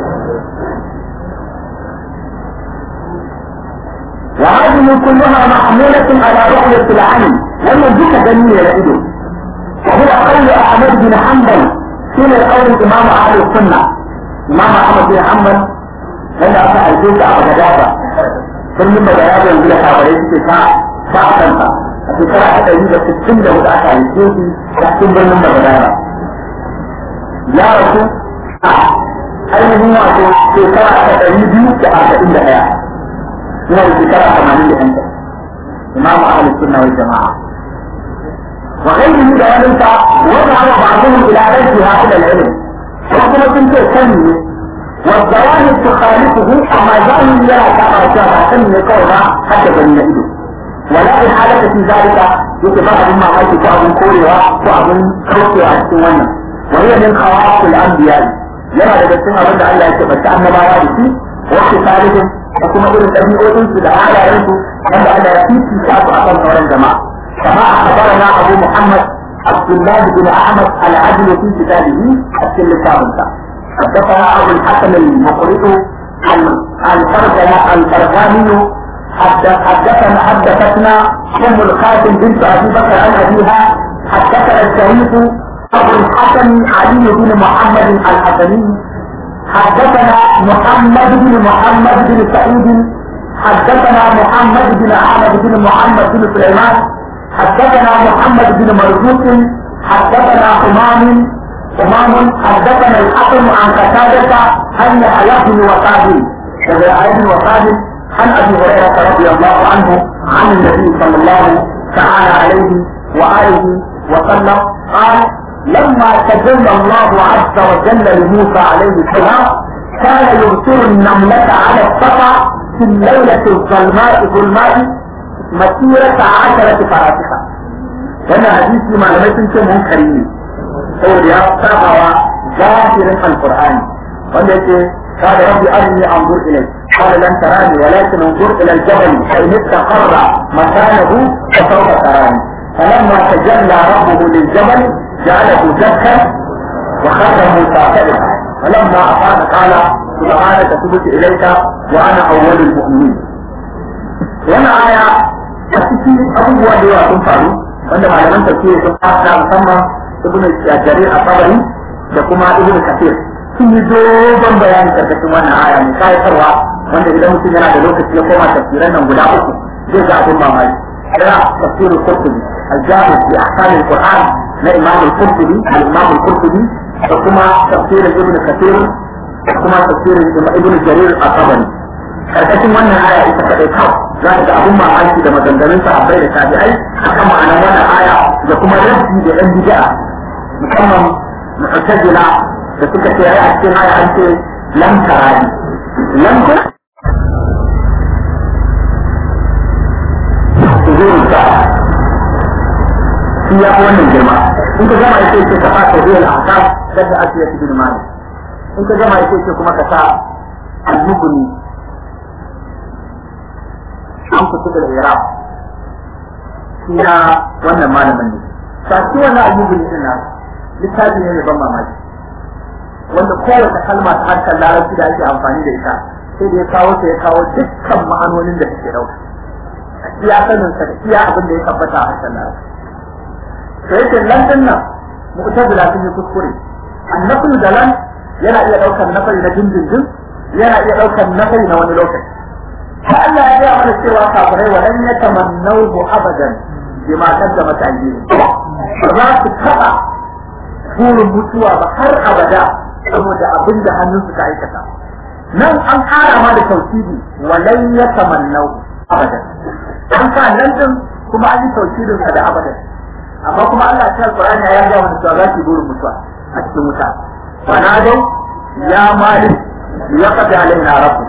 وهذه كلها محمولة على رؤية العين لما جيت جميل يده وهو قول أحمد بن حنبل سنة قول إمام أهل السنة إمام أحمد بن حنبل لما أفتح البيت على جدابة ثم من بيان يقول لك على رئيس ساعة ساعة سنة في ساعة حتى يجب ستين له الأشعر البيت تحكم بين من بيان يا رسول أين هو في ساعة حتى يجب كأربعين دقيقة suna da shekara tamanin da yanka imamu ahlus sunna wal jama'a wa ghayrihi da wani ta wanda hawa ba'dhum ila rajhiha ila al-ilm wa kuma sun ce sani ne wa zawahir tukhalifuhu amma zahir yana kama cewa ba sani ne kawai ba hadda gani na ido ولا إحالة في ذلك يتبع بما قلت كأب كوريها كأب كوكي أحسن وهي من خواص الأنبياء yana daga cikin abin da Allah ya ce bata annabawa da shi wasu salihin da kuma irin ɗabi'o'in su da halayen su wanda Allah ya fifi ta su akan sauran jama'a kama a kabarana Abu Muhammad Abdullahi bin Ahmad al-Adil fi kitabihi a cikin littafinsa حدثنا أبو الحسن المقرئ الفرزنا الفرزاني حدثنا حدثتنا ام القاسم بنت ابي بكر عن ابيها حدثنا الشريف ابو الحسن علي بن محمد الحسني حدثنا محمد بن محمد بن سعيد حدثنا محمد بن احمد بن محمد بن سليمان حدثنا محمد بن مرزوق حدثنا امام امام حدثنا الحكم عن قتاده ان يحيى بن وقابل يحيى بن وقابل عن ابي هريره رضي الله عنه عن النبي صلى الله تعالى عليه واله وسلم قال لما تجلى الله عز وجل لموسى عليه السلام كان يبصر النملة على الصفا في الليلة الظلماء ظلماء مسيرة عشرة فراسخة وانا حديثي ما لم يكن منكرين هو يا سبع ظاهر القرآن وانا قال ربي أرني أنظر إليك قال لن تراني ولكن انظر إلى الجبل فإن استقر مكانه فسوف تراني فلما تجلى ربه للجبل جعله دكا وخر موسى سائقا فلما أفاد قال سبحانك تبت إليك وأنا أول المؤمنين وانا آية أتكي أبوه ودوا تنفعوا wanda malaman tafsiri sun fasa musamman ibn jarir a da kuma ibn kafir sun yi dogon bayani karkashin wannan aya mai kayatarwa wanda idan mutum yana da lokaci ya koma tafsiran nan guda uku zai ga abin mamaki kira tafsirul qurtubi al-jami fi ahkam al-qur'an na imam al-qurtubi al-imam al-qurtubi da kuma tafsirin ibn kathir da kuma tafsirin ibn jarir al-tabari karkashin wannan aya ita kadai kawai za ka ga abin mamaki da maganganun sahabbai da tabi'ai akan ma'anar wannan aya da kuma rabbi da yan bid'a musamman mu'tazila da suka ce ai a cikin aya an ce lam tarani lam kun zuwa ta shi ya fi wannan girma in ka gama yake ce ka fa ta zuwa al'akam yadda ake yi cikin mali in ka gama yake ce kuma ka sa al-mubni an kusa da iraq shi na wannan malamin ne saki wannan al-mubni din na littafi ne mai ban mamaki wanda kowace kalma ta harkar larabci da ake amfani da ita sai da ya kawo ta ya kawo dukkan ma'anonin da suke dauka iya sanin sa da iya abin da ya tabbata a harkar larabci to yake nan din nan mu'tazila sun yi kuskure annabi da lan yana iya daukar nafari na dindindin yana iya daukar nafari na wani lokaci ta Allah ya gaya mana cewa kafirai wa lan yatamannahu abadan bima kaddama ta'jilu ba za su taba burin mutuwa ba har abada saboda abin da hannun suka aikata nan an kara ma da tauhidi walan ya tamannau abadan an sa nan din kuma an yi tauhidin sa da abadan amma kuma Allah ta alqur'ani ya ga wani cewa za ki burin mutuwa a cikin wuta fa na dai ya malik ya qadi alaina rabbuk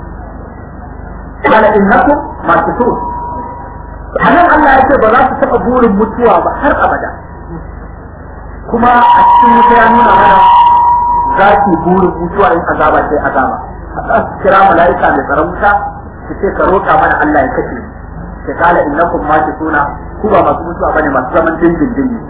qala innakum makithun anan Allah ya ce ba za su taba burin mutuwa ba har abada kuma a cikin wuta ya nuna mana za ki burin mutuwa in azaba sai azaba za su kira mala'ika mai tsaron wuta su ce ka roƙa mana Allah ya kashe ka kala innakum ma suna ku ba masu mutuwa bane masu zaman dindindin ne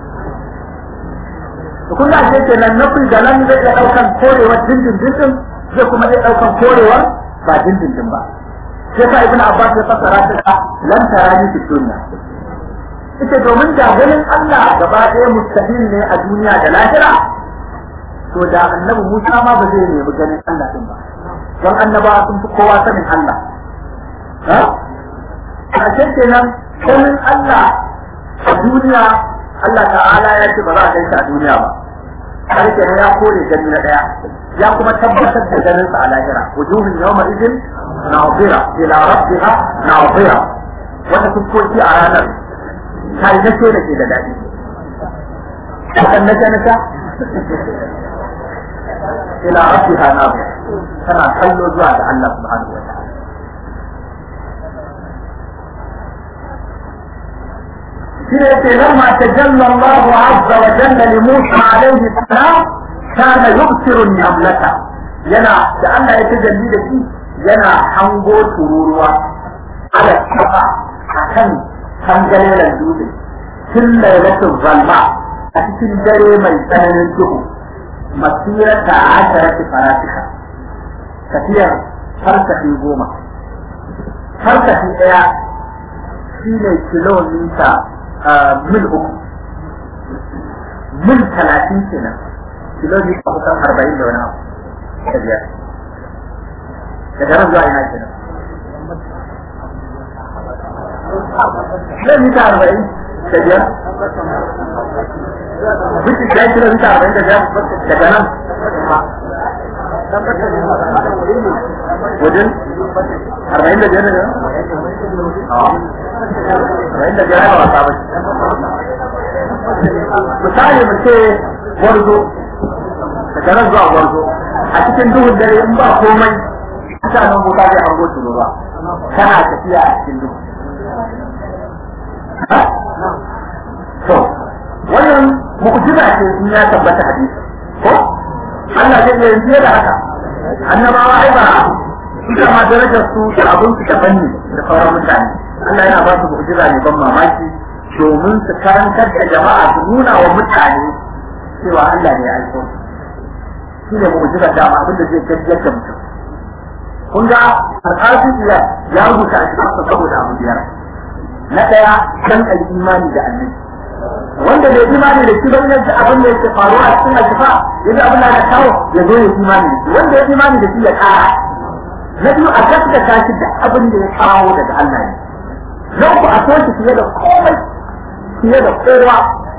to kun ga ce kenan na kun galan zai iya daukan korewar dindindin din zai kuma iya daukan korewar ba dindindin ba sai sa ibnu abbas ya fassara ta da lan tarani fi dunya ita domin da ganin Allah gaba ɗaya mustahil ne a duniya da lahira to da annabi Musa ma ba zai nemi ganin Allah din ba don annaba sun fi kowa sanin Allah ha a kenan ganin Allah a duniya Allah ta'ala ya ce ba za a kai shi a duniya ba har kenan ya kore gani na daya ya kuma tabbatar da ganin sa a lahira wujuhun yawma idin na'zira ila rabbiha na'zira wata fuskoki a ranar kai na ce da ke da daɗi kan na na ta ila rabbiha na tana kallo zuwa ga Allah subhanahu wa ta'ala في لما تجلى الله عز وجل لموسى عليه السلام كان يبصر النملة ينا لأن يتجلي لكي ينا حنغو تروروا على الشفا عشان حنجل الجود كل ليلة الظلماء أتكن دري من سنن الجهو مسيرة عشرة فراتخة كثير فرسخي goma farsafi ɗaya shi ne kilomita mil uku mil talatin kenan kilomita kusan arba'in da wani abu da biyar daga nan zuwa ina kenan kilomita arba'in da biyar Bikin ya kilomita arba'in da biyar daga nan wajen arba'in da biyar ne arba'in da biyar wasa ba misali mu ce gwarzo daga nan zuwa gwarzo a cikin duhun dare in ba komai ita nan wuta zai hango su ba kana tafiya a cikin duhu to wannan mu'jiza ce in ya tabbata hadisi ko Allah zai iya yin da haka annabawa ai ba ita ma darajar su da abun su daban ne da sauran mutane Allah yana ba su mu'jiza ne ban mamaki domin su karantar da jama'a su nuna wa mutane cewa Allah ne ya aiko shi ne mu'jiza da abin da zai gajiyar da mutum kun ga al'adun iya ya rubuta a cikin saboda abu biyar na ɗaya dan al'imani da annabi wanda bai imani da shi ba yadda abin da yake faruwa a cikin alkifa yadda abin da ya kawo ya zo ya imani da shi wanda ya imani da shi ya kara na biyu a gaskata shi da abin da ya kawo daga Allah ne na uku a so shi fiye da komai fiye da kowa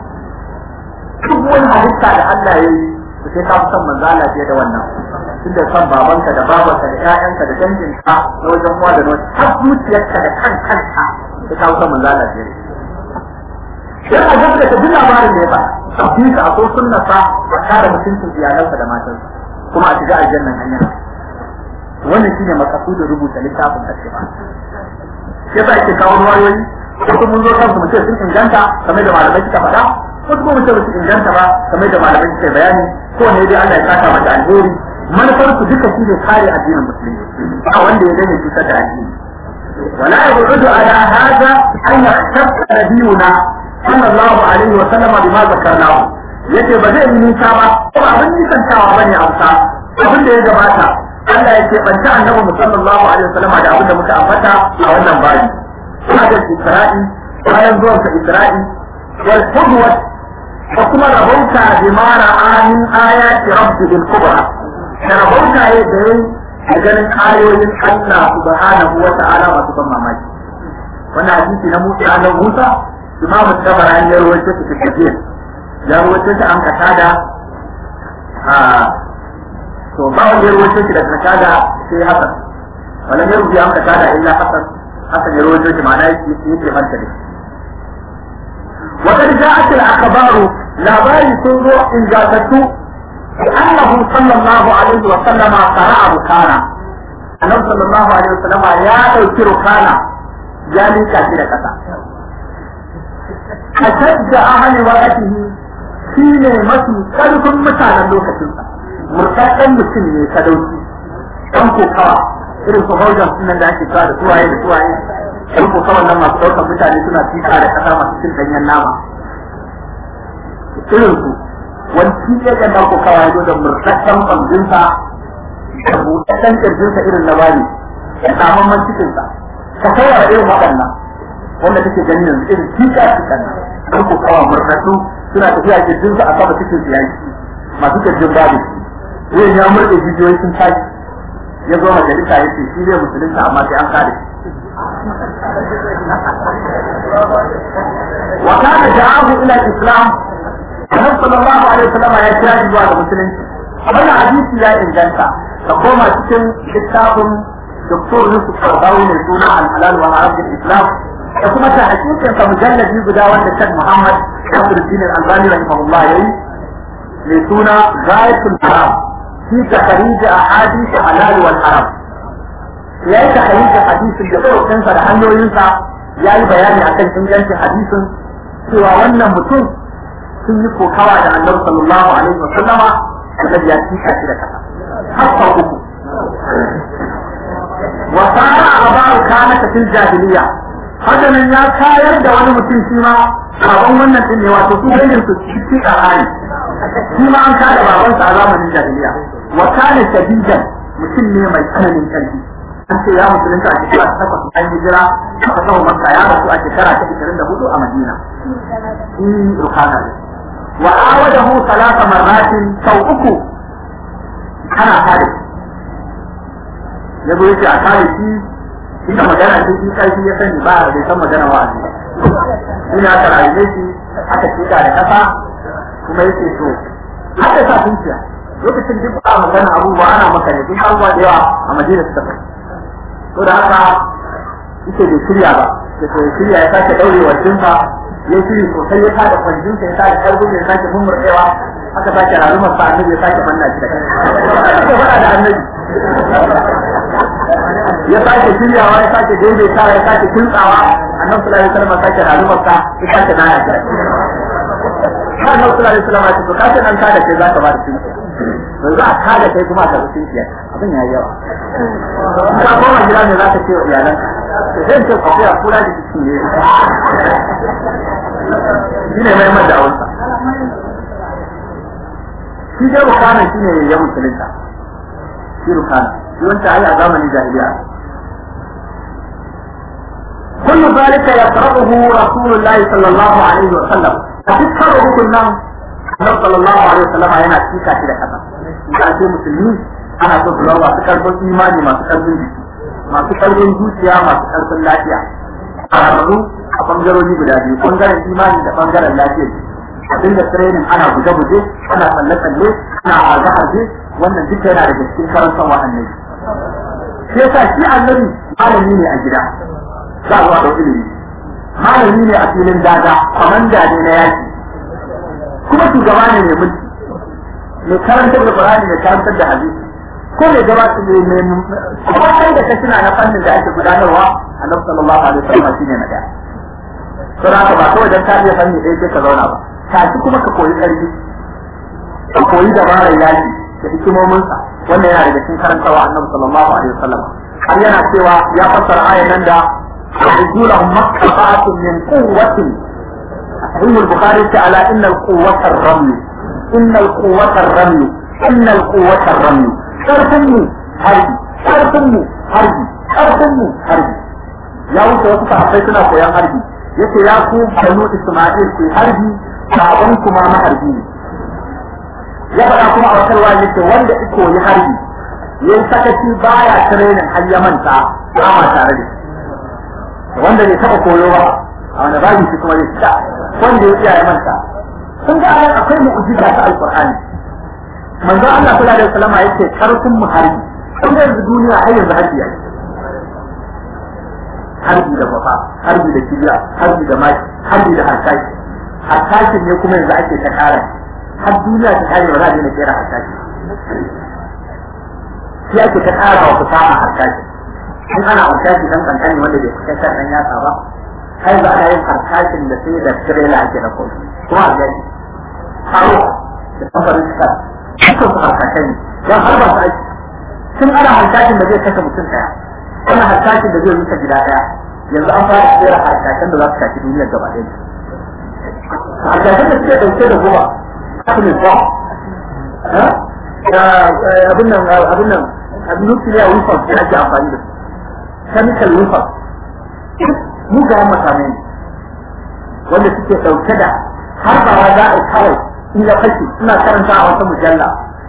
duk wani halitta da Allah ya yi ku sai ka fi son manzo Allah fiye da wannan tun da son babanka da babanka da ƴaƴanka da danginka na wajen uwa da na wajen har zuciyarka da kan kanka sai ka fi son manzo Allah fiye da shi sai a gaskata duk labarin da ya ba a fi ka a so sunnasa a kare mutuncin iyalansa da matansa kuma a shiga aljannan hanya wannan shine makasudin rubuta littafin ashifa shi yasa ake kawo ruwayoyi wasu mun zo kansu mu ce sun inganta kamar da malamai suka faɗa wasu kuma mu ce su inganta ba kamar da malamai suka bayani ko ne dai Allah ya saka mata alheri manufar su duka shi ne kare addinin musulmi ba wanda ya gane cutar da addini ولا يبعد على هذا أن يختص نبينا صلى الله عليه وسلم بما ذكرناه yace ba zai yi nisa ba ko abin nisantawa bane amsa abin da ya gabata Allah ya ce banta annabi sallallahu alaihi wasallam da abin da muka ambata a wannan bayi hada Isra'i bayan zuwan sa Isra'i wal qudwa da kuma rabauta bi mara amin ayati rabbil kubra da rabauta ya da yin da ganin ayoyin Allah subhanahu wa ta'ala masu ban mamaki wannan hadisi na Musa na Musa Imam Tabarani ya rawaito shi cikin ya rawaito shi an kasa da to ba wanda ya rawaito shi da kasa da sai Hassan wannan ya rubuta an kasa da illa Hassan Hassan ya rawaito shi ma'ana yake yake manta da وقد جاءت الأخبار لا باري سورو إن جاءته بأنه صلى الله عليه وسلم قرأ ركانا النبي صلى الله عليه وسلم يا أوكي ركانا يا لي كثير كذا أشد أهل وقته shine mafi ƙarfin mutanen lokacinsa murtaɗɗen mutum ne sadauki ɗan kokawa irin su haujan sunan da ake kawo da suwaye da suwaye ɗan kokawa nan masu ɗaukar mutane suna fika da ƙasa masu cin ɗanyen nama irin su wani shi ya ga ɗan kokawa ya zo da murtaɗɗen ƙwamjinsa da buɗaɗɗen ƙirjinsa irin na bani da tsamamman cikinsa ka kawai irin waɗannan wanda take ganin yanzu irin fika cikin nan ɗan kokawa murtaɗɗu suna tafiya kirjin su a sama cikin su yayi masu kirjin babu zai ya murɗe jijiyoyi sun tashi ya zo majalisa ya ce shi zai musulunta amma sai an kare wa kana da'ahu ila islam annabi sallallahu alaihi wasallam ya kira shi zuwa ga musulunci wannan hadisi ya inganta ka koma cikin littafin Dr. Yusuf Karbawi mai suna al-halal wa haram islam da kuma ta hakikin sa mujalladi guda wanda Sheikh Muhammad Nasiruddin Al-Albani rahimahullah yayi mai suna Ghayatul Haram fi takhrij ahadith halal wal haram yayi takhrij hadisin da sauran sa da hanyoyinsa yayi bayani akan ingancin hadisin cewa wannan mutum sun yi kokawa da Annabi sallallahu alaihi wa sallama da ya tika shi da kasa har sau uku wa sana abaru kana fil jahiliya haka nan ya kayar da wani mutum shi ma baban wannan din ne wato su ganin su cikin karani shi ma an kada babansa a zamanin jahiliya wa kana shadidan mutum ne mai tsananin karfi an ce ya musulunta a shekara ta takwas an yi jira a kasar makka ya rasu a shekara ta ishirin da hudu a madina shi rukana ne wa awadahu salasa marratin sau uku ana kare ya zo yake a kare shi inda magana ce shi kai ya sani ba bai san magana wa aji ina aka rayu shi aka tuka da kasa kuma yake to haka sa tunciya lokacin duk ba magana abubuwa ana maka ne duk abubuwa da yawa a madina suka kai to da haka yake bai shirya ba da to shirya ya sake daurewa jinfa ya shiri sosai ya tada kwanjinsa ya tada karbin ya sake mummurɗewa aka sake rarumar sa annabi ya sake manna shi da kai aka faɗa da annabi ya sake shiryawa ya sake daidaitawa ya sake kintsawa annabi sallallahu alaihi wasallam sake rarumar sa ya sake nana shi har annabi sallallahu alaihi wasallam ya ce to kace nan ka da kai zaka ba da shi to za a kada kai kuma ka rufe shi abin ya yawa ka koma gida ne za ka ce wa iyalanka to zai ce ka kula kula da shi ne shi ne mai mada awansa shi dai rukana shi ne ya musulunta shi rukana shi wanda ai a zamanin jahiliya كل ذلك يقرأه رسول الله صلى الله عليه وسلم أتذكره كنا Annabi sallallahu alaihi wasallam yana cika shi da kasa. Ina ce musulmi ana so su zama masu karfin imani masu karfin jiki, masu karfin zuciya masu karfin lafiya. Ƙararru a bangarori guda biyu, bangaren imani da bangaren lafiya. A dinga training ana guje-guje, ana tsalle-tsalle, ana harbe-harbe, wannan duka yana daga cikin karantar wa annabi. Shi yasa shi annabi malami ne a gida, za a zuwa da ilimi. Malami ne a filin daga, kwamanda ne na yaki. kuma shugaba ne mai mulki mai karantar da Qur'ani mai karantar da hadisi ko mai gabata ne mai kuma kai da ka tuna na fannin da ake gudanarwa Annabi sallallahu alaihi wasallam shine na daya to da haka ba kawai dan ka iya fanni ɗaya sai ka zauna ba tashi kuma ka koyi ƙarfi ka koyi dabarar yaki da hikimominsa wannan yana daga cikin karantawa Annabi sallallahu alaihi wasallam har yana cewa ya fassara ayan nan da رجولهم ما استطعتم من قوة صحيح البخاري على ان القوة الرمي ان القوة الرمي ان القوة الرمي شرطني حربي شرطني حربي شرطني حربي يا wuce wasu sahabbai suna koyan harbi yace ya ku banu Isma'il ku harbi baban kuma maharbi ne ya faɗa kuma a wata ruwa yace wanda iko yi harbi yayin sakaci baya training har ya manta ba ma tare da shi wanda bai taɓa koyo ba a wani babu shi kuma zai fita wanda ya tsaya ya manta sun ga anan akwai mu'jiza ta alqur'ani manzo Allah sallallahu alaihi wasallam yake karfin mu harbi kun ga yanzu duniya har yanzu harbi yake harbi da bafa harbi da kibiya harbi da maki harbi da harkashi harkashi ne kuma yanzu ake ta kara har duniya ta kare ba za a daina kera harkashi shi ake ta kara wa fasaha harkashi in ana harkashi dan kankani wanda bai kusa kan dan yatsa ba har ba a yin harkashin da sai da tirela ake da kuma kuma a gani haro da kamfanin suka suka su harkashin don har ba su aiki tun ana harkashin da zai kashe mutum daya ana harkashin da zai rusa gida daya yanzu an fara tsere harkashin da za su shafi duniyar gaba ɗaya harkashin da suke ɗauke da goma kafin ba abin nan abin nan abin nukiliya wufan da ake amfani da su chemical wufan mugayen makamai ne wanda suke ɗauke da har ba za a kawai in ya fashe suna karanta a wata mujalla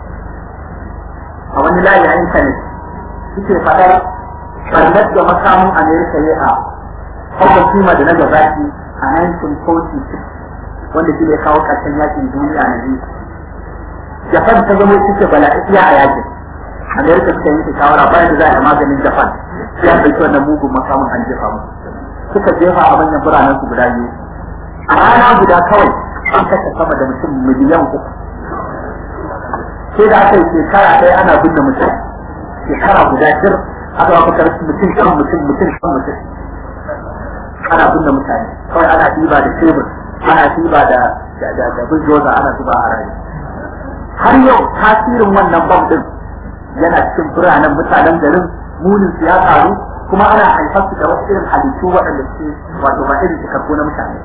a wani layi a intanet suke faɗar ɓarnar da makamin amerika ya a hauka kima da na gabaki a 1946 wanda shi ne kawo ƙarshen yakin duniya na biyu japan ta zama suke bala'iya a yakin amerika suka yi shawara bayan da za a yi maganin japan sai an ɗauki wannan mugun makamin an jefa musu suka jefa a manyan biranen su guda biyu a rana guda kawai an kashe sama da mutum miliyan uku sai da aka yi shekara ɗaya ana binne mutum shekara guda shir aka ba fitar mutum kan mutum mutum kan mutum ana binne mutane kawai ana ɗiba da tebur ana ɗiba da da da bujoza ana zuba a rayu har yau tasirin wannan bam din yana cikin biranen mutanen garin munin su ya karu kuma ana haifar su da wasu irin halittu waɗanda suke wato ba irin cikakku na mutane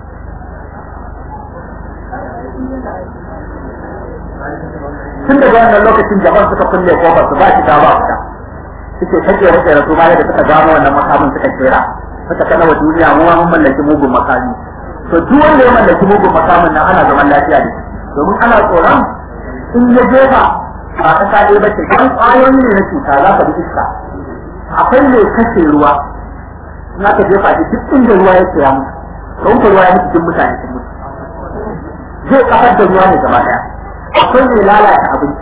tun daga wannan lokacin japan suka kulle kofar su ba shi ta ba fita suke take rike da su bayan da suka gano wannan makamin suka kera suka kana wa duniya mu mun mallaki mugun makami to duk wanda ya mallaki mugun makamin nan ana zaman lafiya da domin ana tsoron in ya jefa ba ta sa ba ce kan ƙwayoyi ne na cuta za ka bi iska akwai mai kashe ruwa in aka jefa shi duk inda ruwa ya ya mutu don ko ruwa ya mutu duk mutane sun mutu zai kafar da ruwa ne gaba daya akwai mai lalata abinci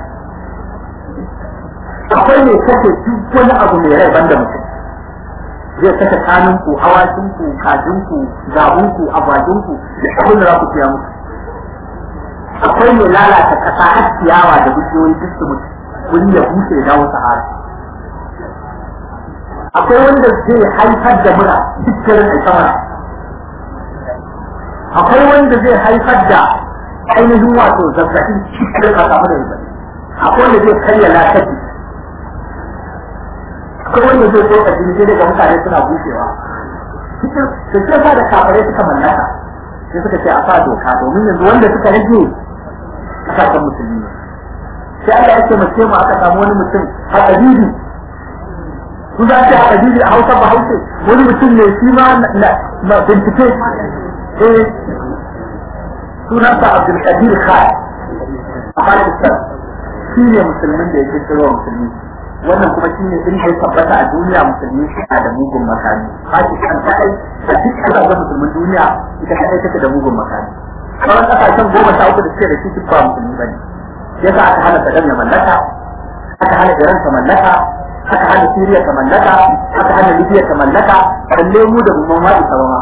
akwai mai kashe duk wani abu mai rai banda mutum zai kashe kanunku awakinku kajinku zabunku agwajinku da abin da za ku siya musu akwai mai lalata kasa har ciyawa da bishiyoyi duk su mutu wani ya bushe ya dawo sahara akwai wanda zai haifar da mura cikin da samara akwai wanda zai haifar da ainihin wato zazzabi cikin da samu da zazzabi akwai wanda zai karya lafiya akwai wanda zai tsoka jini sai daga mutane suna bushewa cikin da ke sa da kafare suka mallaka sai suka ce a sa doka domin yanzu wanda suka rage kasashen musulmi ne sai Allah ya ce mace mu aka samu wani mutum a ƙabibi ku za ce a ƙabibi a hausa ba hausa wani mutum ne shi ma na bincike eh sunansa Abdulkadir Khan a Pakistan shi ne musulmin da ya kirkiro musulmi wannan kuma shi ne inda ya tabbata a duniya musulmi suna da mugun makami Pakistan ta kai a duk kasashen musulmin duniya ita kadai take da mugun makami sauran kasashen goma sha uku da suke da shi duk ba musulmi bane yasa aka hana Saddam ya mallaka aka hana Iran ta mallaka aka hana Syria ta mallaka aka hana Libya ta mallaka balle mu da mun ma isa ba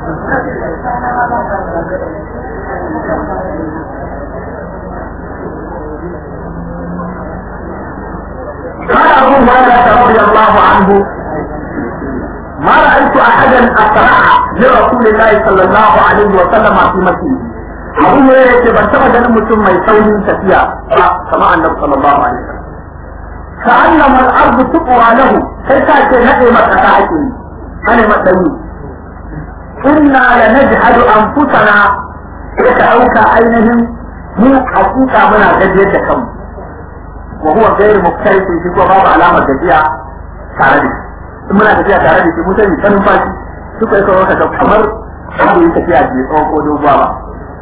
قال أبو هريرة رضي الله عنه ما رأيت أحدا أسرع لرسول الله صلى الله عليه وسلم في مسجده abu ne ya ce ban taba ganin mutum mai saurin tafiya ba kama annabi sallallahu alaihi wasallam ka annama al-ardu tuqwa lahu sai ka ce nade maka ta ake yi ane madani inna la najhadu anfusana sai ka dauka ainihin mu hakika muna gajiyar da kanmu wa huwa ghairu muktarifin shi ko babu alamar gajiya tare da shi in muna tafiya tare da shi mu sai sanin fashi suka yi kawo ka kamar babu yi tafiya ce tsawon ko doguwa ba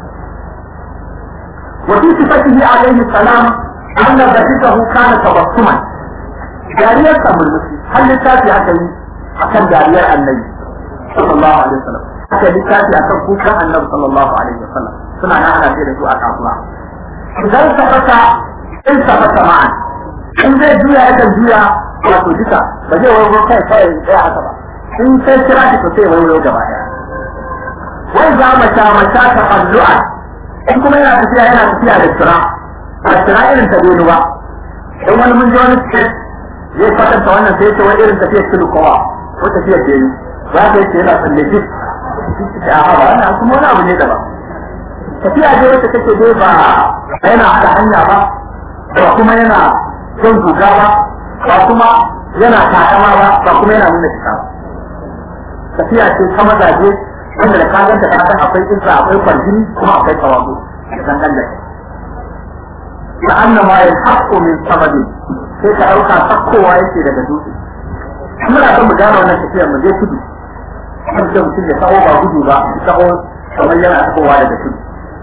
وفي صفته عليه السلام أن ضحكه كان تبسما جارية أمر المسلم هل لتاتي أكل أكل جارية النبي صلى الله عليه وسلم أكل لتاتي أكل كوكا النبي صلى الله عليه وسلم سمعنا أنا في رسوء الله إذا التفت التفت معا إن زي جويا أكل جويا wato duka ba zai wani kai kawai ɗaya haka ba in sai kira ki sosai wani wani gaba ɗaya wai za mata mata ta fallu'a in kuma yana tafiya yana tafiya da tsira a tsira irin ta dole ba in wani mun ji wani state zai kwatanta wannan sai ce wani irin tafiyar tulu kowa ko tafiyar delu za ka yi ce yana tsalle duk a hawa wannan kuma wani abu ne daban tafiya dai wacce take dai ba yana haɗa hanya ba ba kuma yana son guga ba ba kuma yana takama ba ba kuma yana nuna cika ba tafiya ce ta mazaje wanda da kagan ta kasan akwai izza akwai kwarjini kuma akwai tawazu da dangan da ta annama ya haƙo min samadi sai ka ɗauka sakkowa yake daga dutse muna son mu gane wannan tafiyar mu je tudu kan da mutum ya taho ba gudu ba ya taho kamar yana tahowa daga tudu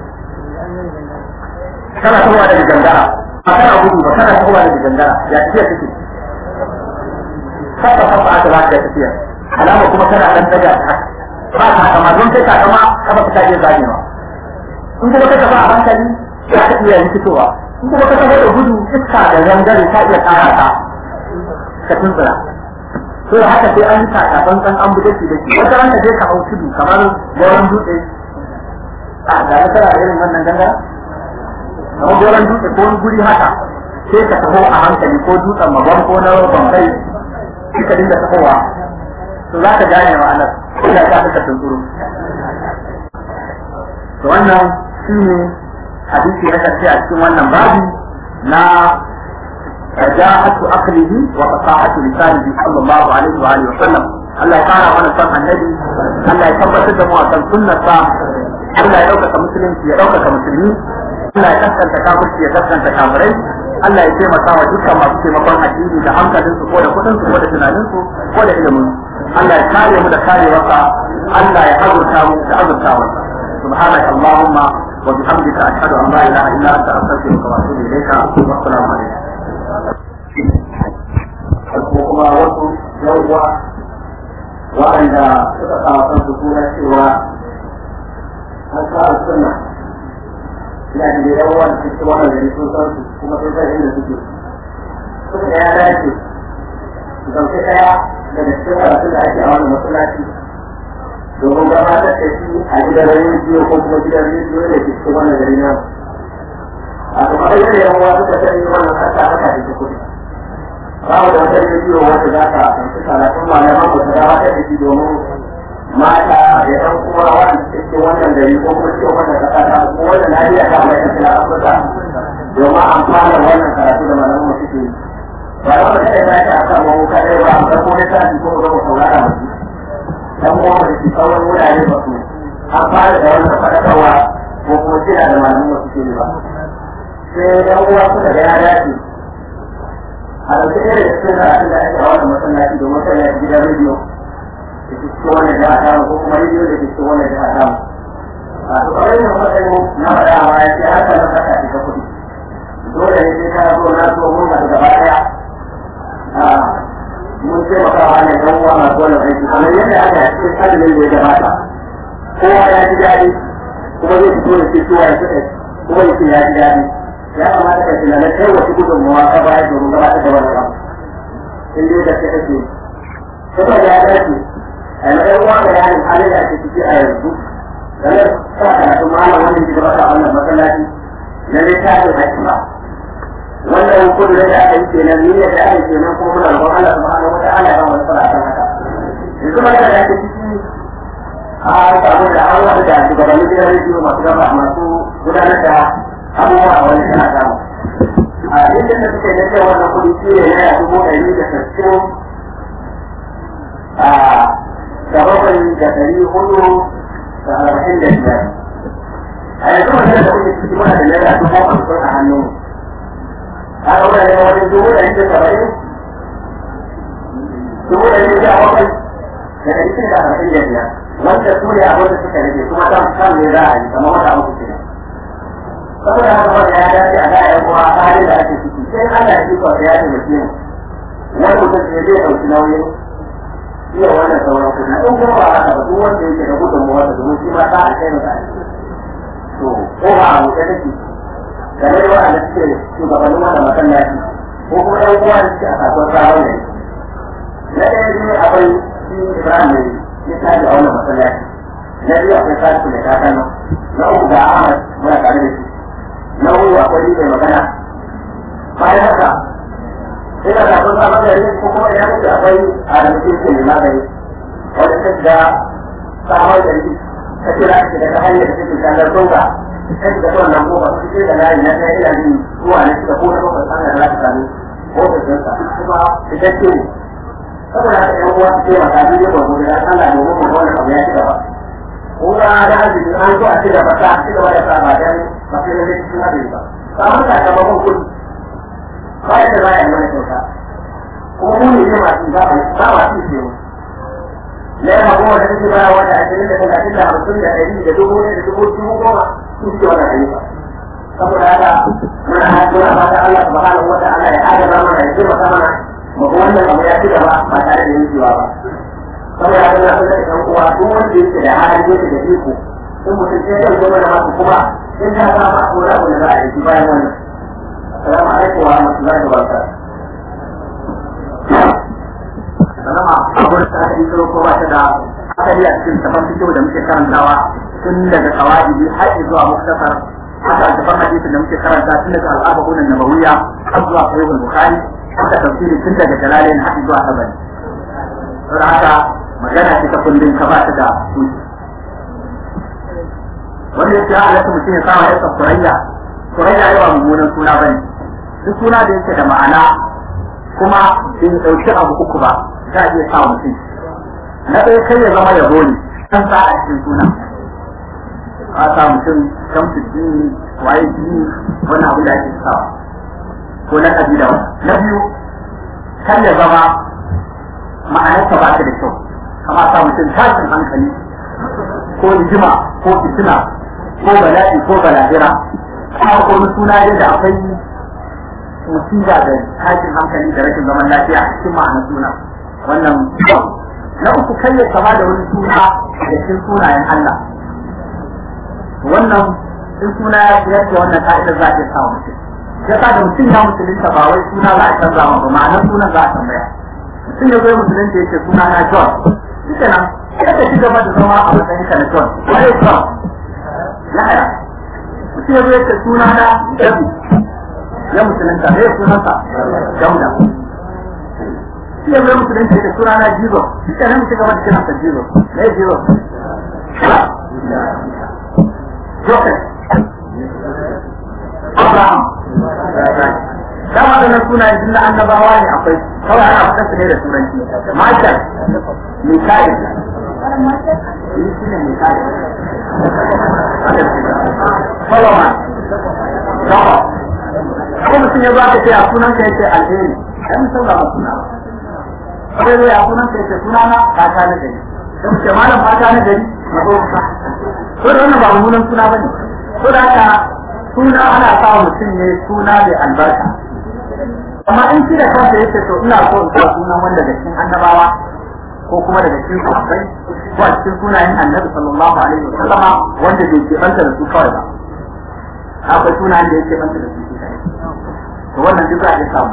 kana tahowa daga gangara ba kana gudu ba kana tahowa daga gangara ya tafiya take kafa kafa aka ba ta tafiya alama kuma kana dan daga ta ba ta kama don sai ka kama kafa ta je zagewa in kuma ka tafi a hankali za ka iya fitowa in kuma ka tafi da gudu iska da gangare ka iya kara ta ka tuntura sai haka sai an yi kakaban san an bude shi da shi wata ranka je ka hau tudu kamar goron dutse a ga na tara irin wannan ganga kamar goron dutse ko wani guri haka sai ka taho a hankali ko dutsen magon ko na bambai sai ka dinga tahowa to za ka gane ma'anar ina ta ka tunkuru to wannan shi ne hadisi na karshe a cikin wannan babi na رجاءة عقله وفصاحة لسانه صلى الله عليه وآله وسلم الله يقارى وانا سمع النبي الله يثبت الدم وكان سنة الله يوكك مسلم يوكك مسلمين الله يكسر تكامل يكسر تكاملين Allah ya taimaka wa dukkan masu taimakon addini da hankalinsu ko da kudinsu ko da tunaninsu ko da ilimin Allah ya kare mu da karewarsa Allah ya azurta mu da azurtawarsa سبحانك اللهم وبحمدك أشهد أن لا إله إلا أنت أستغفرك وأتوب إليك والسلام عليكم ko kuma wasu yawwa waɗanda suka kawo kansu suna cewa an kawo suna ina da da yawa da cikin wannan gari sun san su kuma sun san inda suke suka da ya dace su ɗauki ɗaya daga cikin karatun da ake a wannan masallaci domin gabatar da shi a gidan rediyo ko kuma gidan rediyo da ke cikin wannan gari na a kuma ayyar da yawa suka sani wannan kasa haka da ke kuɗi babu da wata rediyo wanda za ka ɗauki karatun malaman ku ta gabatar da shi domin mata da ɗan kuma wanda suke wannan gari ko kuma cikin wannan kasa ta ko wannan lafiya ta mai tafi na afirka domin amfana wannan karatu da malaman mu suke yi ba da wata ɗaya ta a kan mamu kadai ba a ɗauko ne ta ko ba mu saurara musu dan uwa da ke sauran wurare ba su an fara da wannan faɗakarwa ko kuma kira da malaman mu suke yi ba sai dan uwa suka ga ya dace a ɗauki ɗaya da cikin karatun da ake a wannan masallaci domin sanya gidan rediyo da ke cikin wannan jiha tamu ko kuma rediyo da ke cikin wannan jiha tamu a to kawai yin matsayin na faɗa a baya sai haka nan haka ce ta kuɗi dole ne sai ka zo na zo mun haɗu gaba ɗaya mun taimaka wa ne ɗan uwa masu wannan aiki kamar yadda aka yi cikin kalmin da ya gabata kowa ya ji daɗi kuma zai fito da ke suwa ya suka kuma ya ce ya ji daɗi ya kamata ka tunanin kai wasu gudunmawa ka bayar domin gabatar da wannan abu in dai da kai ake kuma ya dace a yi ɗan uwa da yanin halin da ake ciki a yanzu game sa karatu malam wannan shi gabata a wannan masallaci na littafin haƙƙi ba wannan kudu da aka yi kenan ni da aka yi kenan kuma muna roƙon Allah subhanahu wata'ala ya ba mu nasara kan haka yanzu magana da ake ciki a samu da an wata da shugabannin gidan rediyo masu gaba masu gudanar da abubuwa a wani tana samu a inda da suke da cewa wannan kuɗi shi ne naira dubu ɗari da sassin a da bakwai da ɗari hudu da arba'in da biyar a yanzu magana da kuke ciki muna da naira dubu hamsin a hannun a ɗaura ne wajen dubu ɗari da saba'in dubu ɗari da bakwai da ɗari shida da arba'in da biyar wanda su ne abin da suka rage kuma kan kan ne za a yi kamar wata uku kenan saboda haka wanda ya dace a gaya yan uwa a halin da ake ciki sai Allah ya kika ya taimake mu wani mutum sai zai ɗauki nauyin iya wannan sauran kuɗi in kuma ba haka ba duk wanda yake da gudunmawa da domin shi ma ta a kai masa to ko ba a wuce take game da waɗanda suke shugabannin wannan masallaci ko kuma ɗan uwa da suke a kasuwar sabon ne na ɗaya biyu akwai shi Ibrahim ne ya tashi a wannan masallaci na biyu akwai Salisu da Kakano na uku ga Ahmad muna tare da shi na uku akwai mai magana bayan haka ina da kun samu da ko kuma ina mutu akwai a da mutum ke mai magani wanda ta shiga samar da shi ta kira shi daga hanyar da take shagar tonga ta shiga ta wannan goma su ce da layi na ɗaya ina jin zuwa na shiga ko na bakwai hanyar za ta sami ofisinsa kuma fitacce ne saboda haka ɗan uwa su taimaka duk yadda gobe da Allah domin mu wannan abu ya ci gaba kuma da arziki an zo a ci gaba ta ci gaba da sa ba dan ba sai da cikin hadari ba samun sakamakon kuɗi ba yadda za a yi mana kyauta kuma mu ne masu ba ba masu ce mu na yamma goma da suke baya wata ashirin da talatin da hamsin da ɗari da dubu ɗaya da dubu dubu goma su suke wannan ayyuka saboda haka muna muna fata Allah subhanahu wa ta'ala ya adana mana ya taimaka mana mu ga wannan abu ya ci gaba ba tare da yankewa ba saboda haka na fata da uwa duk wanda yake da halin yake da iko in mutum sai ya zama da masu kuma in ta samu ko na abu da za a yi bayan wannan السلام عليكم ورحمة الله وبركاته sallama a gurin da aka yi ko ba ta da asali a cikin tafan fito da muke karantawa tun daga kawai har zuwa muktasar haka tafan hadisin da muke karanta tun daga al'arba'un nabawiyya har zuwa sahihul bukhari haka tafsiri tun daga jalalin har zuwa tabari don haka magana ce ta kullum ka ba ta da su wanda yake ya halatta mutum ya samu yasa kurayya kurayya yawa mummunan suna bane duk suna da yake da ma'ana kuma bai ɗauki abu uku ba za a iya sa mutum na ɗaya kai ya zama yabo ne kan sa a cikin suna a sa mutum shamsu jini waye jini wani abu da ake sawa ko na kabila na biyu kan ya zama ma'anarsa ba ta da kyau kama sa mutum tashin hankali ko rigima ko fitina ko bala'i ko balahira kuma ko wani suna dai da akwai musiba da tashin hankali da rashin zaman lafiya a cikin ma'anar suna wannan na uku kai ya kama da wani suna da cikin sunayen Allah wannan in suna ya yadda wannan ka'idar za a iya sa mutum ya sa da mutum ya musulunta ba wai suna za a canza ma ba ma'anar sunan za a tambaya mutum ya zai musulunta ya ce suna na John shi kenan sai ka ci gaba da zama a matsayin ka na John wai John ya haya mutum ya zai ce suna na Dabi ya musulunta ne sunansa Dauda shi ya zai musulunta ya ce suna na Jesus shi kenan mu ci gaba da kiransa Jesus ne Jesus Joseph Abraham da waɗannan sunayen tun da annabawa ne akwai kawai ana fitar su ne da turanci Michael Mikael shi shi ne Mikael Solomon Solomon ko mutum ya ba ka ce a sunan ka yace alheri kai mutum ba suna ba sai zai a sunan ka yace suna na fata na gari sai ce malam fata na gari na ko ka ko da wannan ba mummunan suna bane ko da haka suna ana sa mutum ne suna mai albarka amma in shi da kansa yake to ina so in sa sunan wanda daga cikin annabawa ko kuma daga cikin sahabbai ko a cikin sunayen annabi sallallahu alaihi wa sallama wanda bai ke banta da su kawai ba akwai sunayen da yake banta da su to wannan duk za a iya samu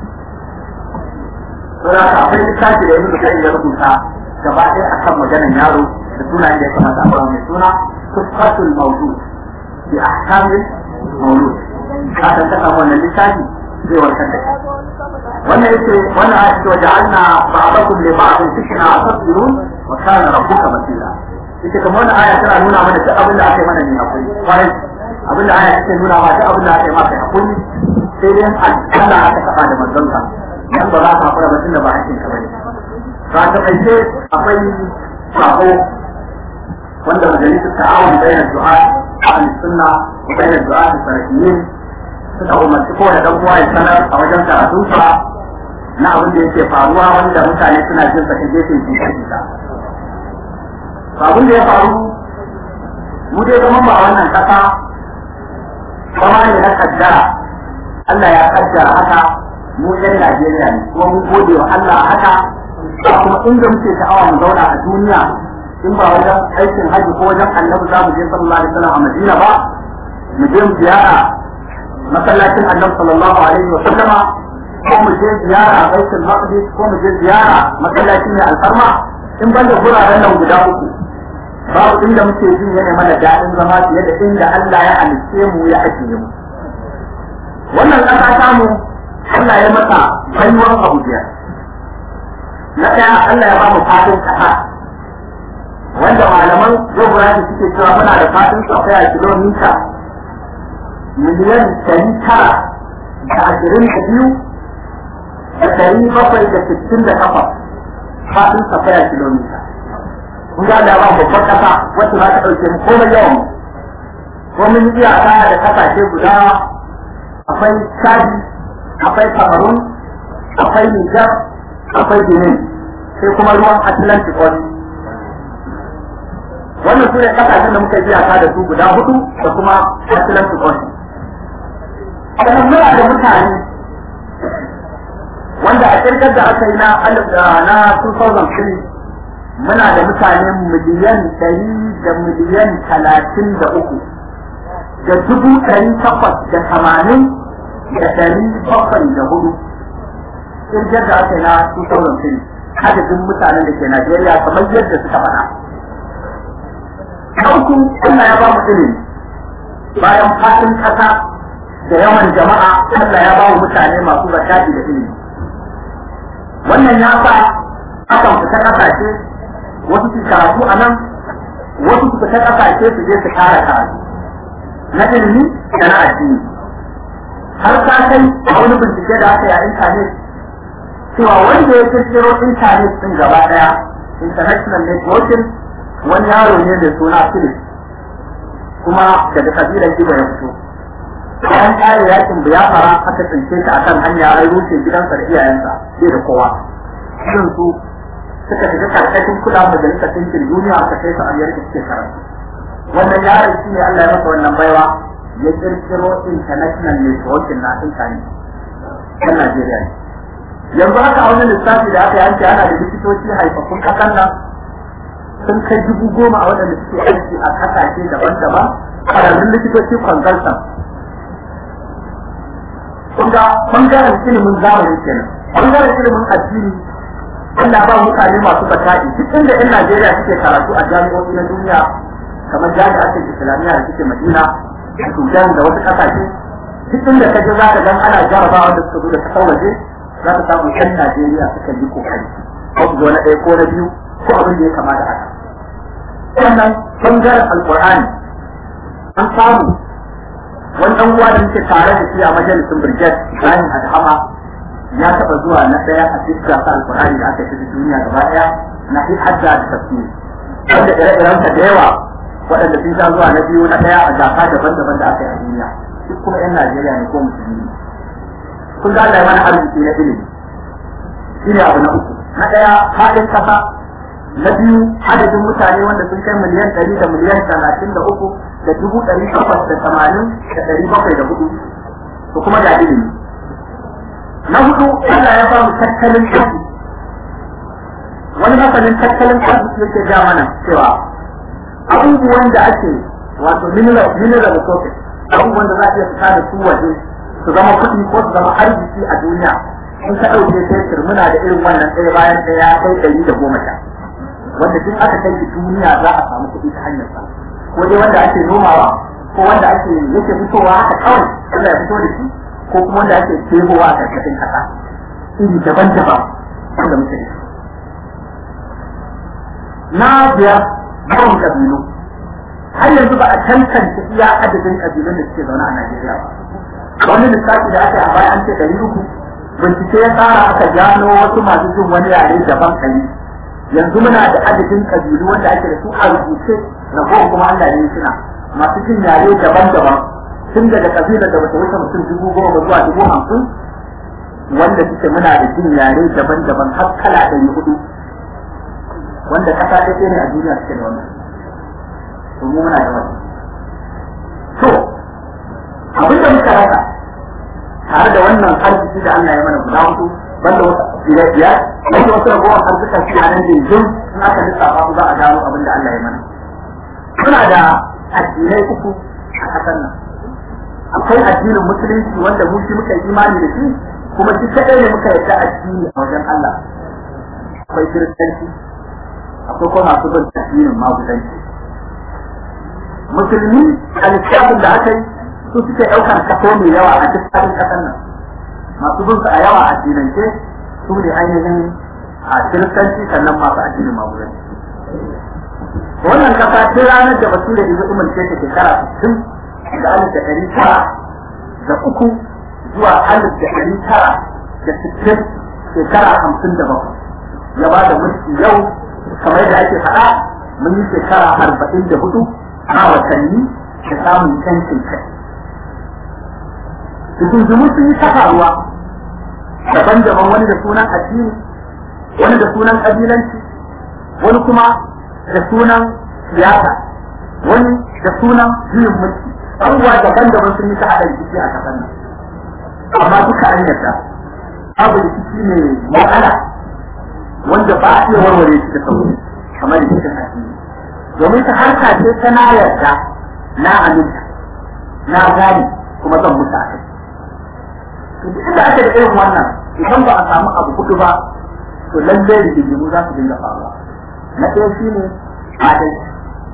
to da haka akwai littafi da yanzu da ya rubuta gaba ɗaya akan maganar yaro da sunayen da ya kamata a ba mai suna tuffatul mawdud bi ahkamil mawlud ka san ka samu wannan littafi zai warkar da wannan yake wannan ayat ce waja'alna ba'dakum li ba'din fitna atasbirun wa kana rabbuka basira ita kamar wannan aya tana nuna mana duk abin da aka yi mana ne akwai kwarai abin da aya take nuna mana duk abin da aka yi maka akwai sai dai Allah aka taba da manzonka dan ba za ka fara batun da ba hakkin ka bane ba ta kaice akwai sako wanda majalisar ta'awun bayan du'a ahli sunna wa bayan du'a salafiyin suka umarci kowane dan uwa ya sanar a wajen karatunsa na abin da yake faruwa wanda mutane suna jin sa gefen jita jita. Abin da ya faru mu dai zaman ba wannan kasa kama ne na kaddara Allah ya kaddara haka mu yan Najeriya ne kuma mun gode wa Allah haka ba kuma inda muke sha'awa mu zauna a duniya in ba wajen aikin haji ko wajen annabi za mu je sallallahu alaihi wasallam a Madina ba mu je mu ziyara masallacin annabi sallallahu alaihi wa sallama ko mu je ziyara baitul maqdis ko mu je ziyara masallacin ne alfarma in ban da guraren nan guda uku babu inda muke jin yana mana daɗin zama fiye da inda Allah ya halitte mu ya ajiye mu wannan ƙasa ta mu Allah ya mata baiwar abu biyar na ɗaya Allah ya ba mu fadin ƙasa wanda malaman geography suke cewa muna da fadin safaya kilomita miliyan ɗari tara da ashirin da biyu da ɗari bakwai da sittin da takwas faɗin safaya kilomita. Kun ga da ba babbar ƙasa wacce za ta ɗauke mu komai yawan ko mun yi iyaka da ƙasashe guda akwai Chadi, akwai Cameroon, akwai Niger, akwai Benin, sai kuma ruwan Atlantic Ocean. Wannan su ne ƙasashen da muka yi iyaka da su guda hudu da kuma Atlantic Ocean. sannan muna da mutane wanda a kirkar da aka yi na alif da na 2003 muna da mutane miliyan ɗari da miliyan talatin da uku da dubu ɗari takwas da tamanin da ɗari bakwai da hudu kirkar da aka yi na 2003 adadin mutanen da ke Najeriya kamar yadda suka faɗa. Ɗauku Allah ya ba mu ilimi bayan fatin ƙasa da yawan jama'a Allah ya ba mu mutane masu zakati da ilimi. Wannan ya sa akan fita ƙasashe wasu su karatu a nan wasu su fita ƙasashe su je su kara karatu na ilimi da na addini. Har ta kai a wani bincike da aka yi a intanet cewa wanda ya kirkiro intanet din gaba daya international networking wani yaro ne mai suna Philip kuma daga kabilar Ibo ya fito bayan kare yakin biyafara aka tsince shi akan hanya ai rushe gidansa da iyayensa sai da kowa irin su suka shiga karkashin kula majalisar ɗinkin duniya aka kai su Amerika suke karatu wannan yaron shi ne Allah ya masa wannan baiwa ya kirkiro international networking na intanet kan Najeriya ne yanzu haka a wani lissafi da aka yanke ana da likitoci haifafun kasan nan sun kai dubu goma a waɗanda suke aiki a kasashe daban-daban ƙwararrun likitoci consultant kun ga ɓangaren ilimin zamani kenan ɓangaren ilimin addini Allah ba mutane masu bata'i duk inda 'yan Najeriya suke karatu a jami'o'i na duniya kamar jami'ar Islamiyya da suke Madina da Sudan da wasu ƙasashe duk inda ka je za ka gan ana jarabawa da suka zo da kasar waje za ka samu yan Najeriya suka yi kokari ko su zo na ɗaya ko na biyu ko abin da ya kama da haka. Sannan bangaren Alƙur'ani an samu wani ɗan uwa da muke tare da shi a majalisin Birget Ibrahim Adhama ya taɓa zuwa na ɗaya a duk gasa Alƙur'ani da aka yi ta duniya gaba ɗaya na fi hajja da tafsiri. Wanda ire-irensa da yawa waɗanda sun sha zuwa na biyu na ɗaya a gasa daban-daban da aka yi a duniya. Duk kuma 'yan Najeriya ne ko musulmi. kun ga Allah ya mana arziki na ilimi shi ne abu na uku na ɗaya faɗin ƙasa na biyu adadin mutane wanda sun kai miliyan ɗari da miliyan talatin da uku da dubu ɗari takwas da tamanin da ɗari bakwai da hudu to kuma da ilimi na hudu Allah ya ba mu tattalin arziki wani masanin tattalin arziki yake ja mana cewa abubuwan da ake wato mineral resources abubuwan da za a iya fita da su waje su zama kuɗi ko su zama arziki a duniya in ka ɗauke fetur muna da irin wannan ɗaya bayan ɗaya kai ɗari da goma sha wanda duk aka kai shi duniya za a samu kuɗi ta hanyar sa ko dai wanda ake nomawa ko wanda ake yake fitowa haka kawai Allah ya fito da shi ko kuma wanda ake tebowa a karkashin kasa iri daban-daban wanda muke da shi na biyar yawan kabilu har yanzu ba a tantance iya adadin kabilun da suke zaune a Najeriya ba wani lissafi da aka yi a baya an ce ɗari uku bincike ya tsara aka gano wasu masu jin wani yare daban kari yanzu muna da adadin kabilu wanda ake da su a rubuce na kowa kuma Allah ne suna masu jin yare daban-daban tun daga kabilar da bata wuce mutum dubu goma zuwa dubu hamsin wanda suke muna da jin yare daban-daban har kala ɗari hudu wanda kasa ɗaya ne a duniya suke da wannan to mu muna da wannan to abin da muka rasa tare da wannan arziki da Allah ya mana guda hudu banda wasu biyar biyar wanda wasu ragowar arzikan su a nan jinjin in aka lissafa su za a gano abin da Allah ya mana muna da addinai uku a ƙasar nan akwai addinin musulunci wanda mu shi muka yi imani da shi kuma shi kaɗai ne muka yarda addini a wajen Allah akwai kiristanci akwai kuma masu bin addinin magudanci musulmi a littafin da aka yi su suke ɗaukar kaso mai yawa a duk faɗin ƙasar nan masu bin su a yawa a dinance su ne ainihin a kiristanci sannan masu addinin magudanci wannan kasa tun ranar da bature da zai umarce ta shekara sittin da alif da ɗari tara da uku zuwa alif da ɗari tara da sittin shekara hamsin da bakwai ya ba da mulki yau kamar da ake faɗa mun yi shekara arba'in da hudu a watanni da samun yancin kai Tukunzumu sun yi ta faruwa daban-daban wani da sunan addini wani da sunan ƙabilanci wani kuma da sunan siyasa wani da sunan juyin mulki abubuwa daban-daban sun yi ta haɗa rikici a ƙasar nan amma duka an yarda abu rikici ne matsala wanda ba a iya warware shi da sauri kamar rikicin addini domin ta harka ce ta na yarda na aminta na gani kuma zan mutu a kai inda ake da irin wannan idan ba a samu abu hudu ba to lallai rigingimu za su dinga faruwa na ɗaya shi ne adalci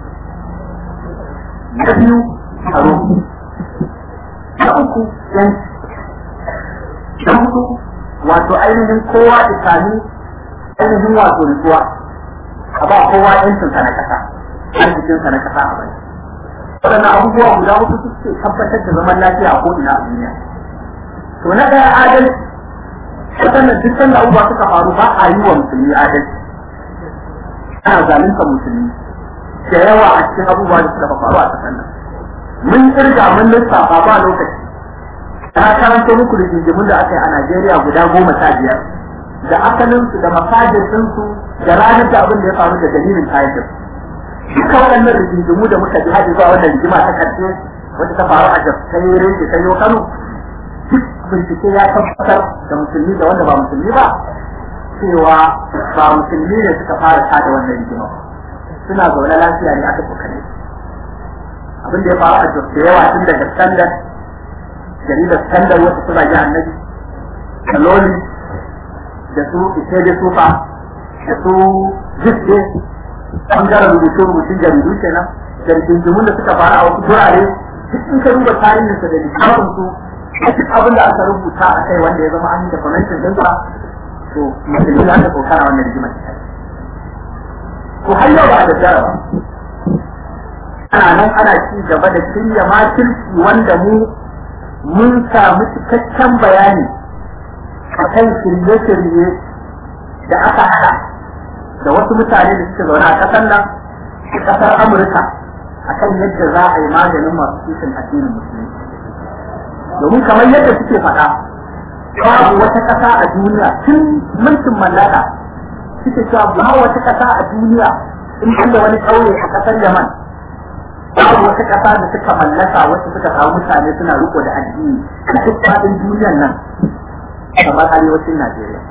na biyu tsaro na uku yanci na hudu wato ainihin kowa isami ainihin wato nutsuwa a ba kowa yancinsa na kasa arzikinsa na kasa a bai waɗannan abubuwa guda hudu suke tabbatar da zaman lafiya a ko'ina a duniya to na ɗaya adalci waɗannan duk sanda abubuwa suka faru ba a yi wa musulmi adalci ana zalunta musulmi da yawa a cikin abubuwa da suka faru a ƙasar nan mun kirga mun lissafa ba lokaci na karanta muku rigingimun da aka yi a Najeriya guda goma sha biyar da asalinsu da masajinsu da ranar da abin da ya faru da dalilin kayan duka waɗannan rigingimu da muka ji haɗe zuwa wannan rigima ta ƙarshe wata ta faru a jaskaire da sanyo Kano duk bincike ya tabbatar da musulmi da wanda ba musulmi ba cewa ba musulmi ne suka fara tada wannan rigima suna zaune lafiya ne aka tsokane abin da ya faru a jos da yawa tun daga standard jaridar standard wata suna ji annabi da loli da su ise da sufa da su jisde bangaren rubutu rubutun jaridu kenan da rigingimun da suka faru a wasu gurare duk in ka duba tarihinsa da littafin su duk abin da aka rubuta a kai wanda ya zama an yi da kwamentin ɗinsa to musulmi za ta kokara wannan rigimar ko har yau ba a daddara ba ana nan ana ci gaba da shirya makirci wanda mu mun samu cikakken bayani a kan shirye-shirye da aka haɗa da wasu mutane da suke zaune a ƙasar nan a ƙasar amurka a kan yadda za a yi maganin masu kishin addinin musulmi domin kamar yadda suke faɗa babu wata ƙasa a duniya tun mulkin mallaka suke cewa ba wata ƙasa a duniya in da wani ƙauye a ƙasar yaman babu wata ƙasa da suka mallaka wasu suka samu mutane suna riko da addini a duk faɗin duniyar nan kamar arewacin Najeriya.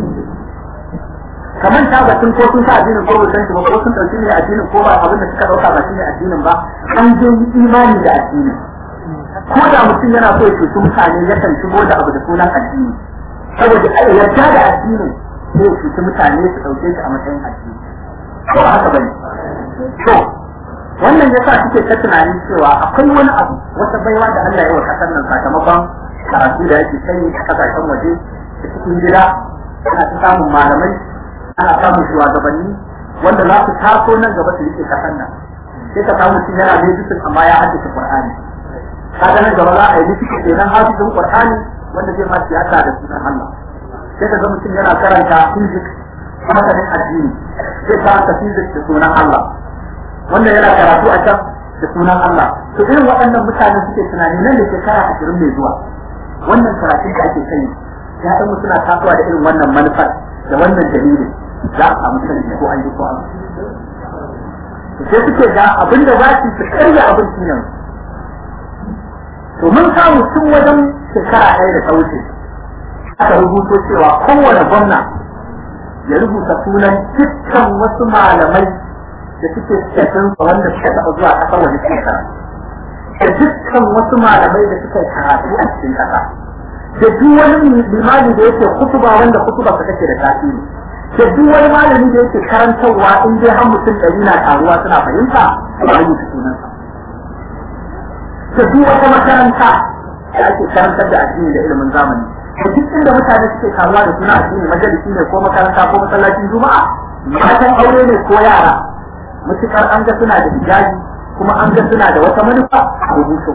Kamar ta batun ko sun sa addinin ko ba san shi ba ko sun ɗauki ne addinin ko ba abin da suka ɗauka ba shi ne addinin ba an je imani da addinin. Ko da mutum yana so ya cuci mutane yakan shigo da abu da sunan addini. Saboda a yarda da addinin sai ya cuci mutane su ɗauke shi a matsayin addini. Ko ba haka bane. To, wannan yasa suke ta tunanin cewa akwai wani abu wata baiwa da Allah ya wa kasar nan sakamakon karatu da yake kai a kasashen waje da cikin gida ana ta samun malamai ana samun shugabanni wanda za su taso nan gaba su rike kasar nan sai ka samu mutum yana da jikin amma ya haddace Qur'ani kaga nan gaba za a yi likita kenan hafizin Qur'ani wanda zai ma siyasa da sunan Allah sai ka ga mutum yana karanta physics masanin addini zai karanta physics da sunan Allah wannan yana karatu a can da sunan Allah to irin waɗannan mutane suke tunani nan da shekara ashirin mai zuwa wannan karatun da ake kai ya ɗan suna tasowa da irin wannan manufar da wannan dalilin za a samu canji ko an yi ko an to sai suke ga abin da za su karya abin shi yanzu to mun samu tun wajen shekara ɗaya da ta wuce aka rubuto cewa kowane gwamna ya rubuta sunan dukkan wasu malamai da suke cikin wanda suka taɓa zuwa ƙasar waje cikin karatu da dukkan wasu malamai da suka yi karatu a cikin ƙasa da duk wani limami da yake kutuba wanda kutuba ta take da tasiri da duk wani malami da yake karantarwa in dai har mutum ɗari na taruwa suna fahimta a rubuta sunansa da duk wata makaranta da ake karantar da addini da ilimin zamani da duk inda mutane suke karuwa da suna addini majalisi ne ko makaranta ko masallacin juma'a matan aure ne ko yara mutukar an ga suna da hijabi kuma an ga suna da wata manufa a rubutu.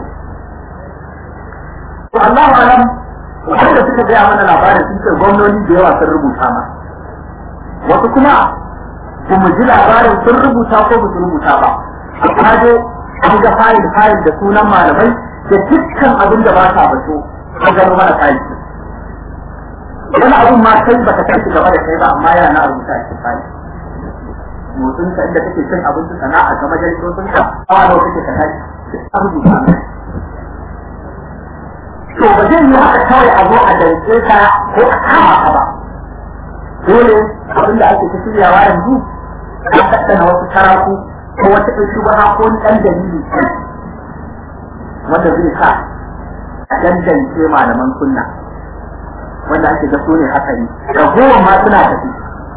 To Allah alam wanda suka gaya mana labarin sun ce gwamnoni da yawa sun rubuta ma. Wasu kuma ba mu ji labarin sun rubuta ko ba su rubuta ba. Amma dai an ga fayil fayil da sunan malamai da dukkan abin da ba sa bato an gano mana fayil. Wani abun ma kai baka kai gaba da kai ba amma yana na rubuta a cikin fayil. motsin ka inda kake cin abinci sana'a ga majalisosin ka awa nawa kake ka tashi a rubuta mai to ba zai yi haka kawai a zo a dance ka ko a kama ka ba dole abin da ake ta shiryawa yanzu a tattana wasu taraku ko wata ɗan shubaha ko wani ɗan dalili wanda zai sa a dandance malaman sunna wanda ake ga su ne haka ne ragowar ma suna tafi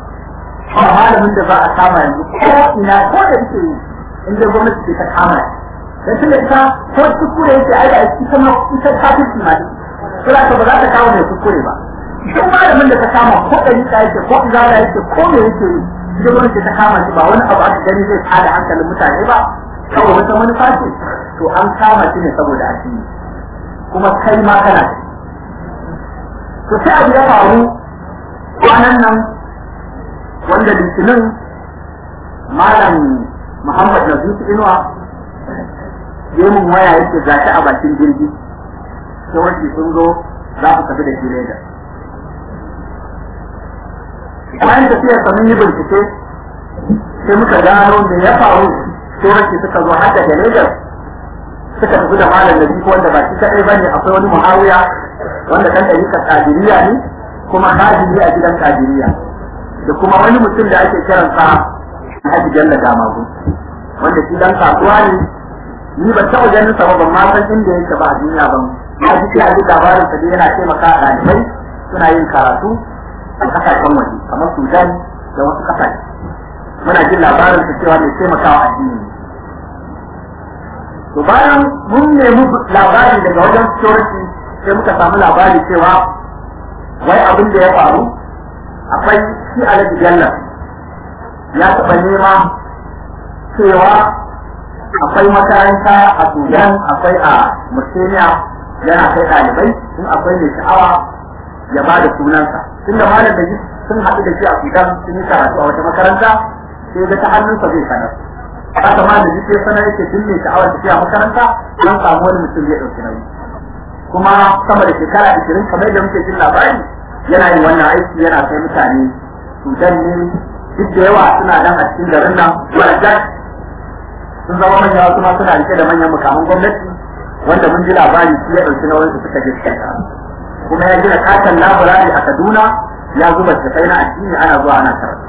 ba malamin da za a kama yanzu ko ina ko da yake in da gwamnati ce ta kama dan tunda ita ko kuskure yake ai da ita ma ita kafirci ma sai ka ba za ta kawo mai kuskure ba duk malamin da ta kama ko ɗari ka yake ko izala yake ko me yake yi ita gwamnati ta kama shi ba wani abu aka gani zai tada hankalin mutane ba kawai wata manufa ce to an kama shi ne saboda addini kuma kai ma kana to sai abu ya faru kwanan nan wanda litinin malam muhammad nazifu inuwa ya mun waya yake gashi a bakin jirgi sai wanda sun zo za ku tafi da shi lagos bayan tafiyar sa mun yi bincike sai muka gano da ya faru sai wanda suka zo har daga lagos suka tafi da malam nazifu wanda ba shi kaɗai ba ne akwai wani muhawiya wanda kan ɗarikar kadiriya ne kuma hajji a gidan kadiriya da kuma wani mutum da ake kiransa Haji Jalla Damagu wanda shi dan kasuwa ne ni ban taɓa ganin sa ba ban ma san inda yake ba a duniya ban na ji sai a ji labarin sa dai yana taimaka a ɗalibai suna yin karatu a kasashen waje kamar Sudan da wasu kasashe muna jin labarin sa cewa mai taimakawa addini to bayan mun nemi labari daga wajen security sai muka samu labari cewa wai abin da ya faru akwai shi alhaji jallar ya taɓa nema cewa akwai makaranta a sudan akwai a murtaniya yana kai ɗalibai in akwai mai sha'awa ya ba da sunansa tunda malam da sun haɗu da shi a sudan sun yi karatu a wata makaranta sai ga ta hannunsa zai sanar haka ma da sai sanar yake duk mai sha'awar tafiya makaranta an samu wani mutum zai ɗauki nauyi kuma sama da shekara ashirin kamar da muke jin labari yana yin wannan aiki yana kai mutane sudan ne duk da yawa suna nan a cikin garin nan warajat sun zama manya wasu ma suna rike da manyan mukamin gwamnati wanda mun ji labari shi ya ɗauki nauyin su suka je suka kuma ya gina katon laburari a kaduna ya zuba tafai na addini ana zuwa ana karatu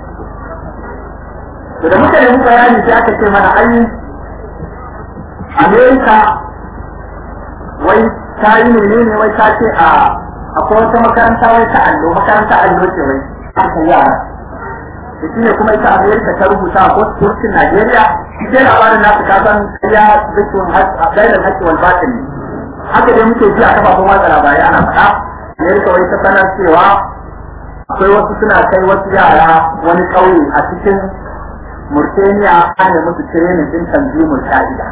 to da muka nemi bayani sai aka ce mana ai amerika wai ta yi menene wai ta ce a akwai wata makaranta wai ta allo makaranta allo ce wai aka yara da shi ne kuma ita amerika ta rubuta a kurkin najeriya shi ke labarin nasu ka san ya zikin gaidan haƙƙi wal batin ne haka dai muke ji a kafafen watsa labarai ana faɗa amerika wai ta sanar cewa akwai wasu suna kai wasu yara wani ƙauye a cikin murtaniya ana musu tirenin din tanzimul ka'ida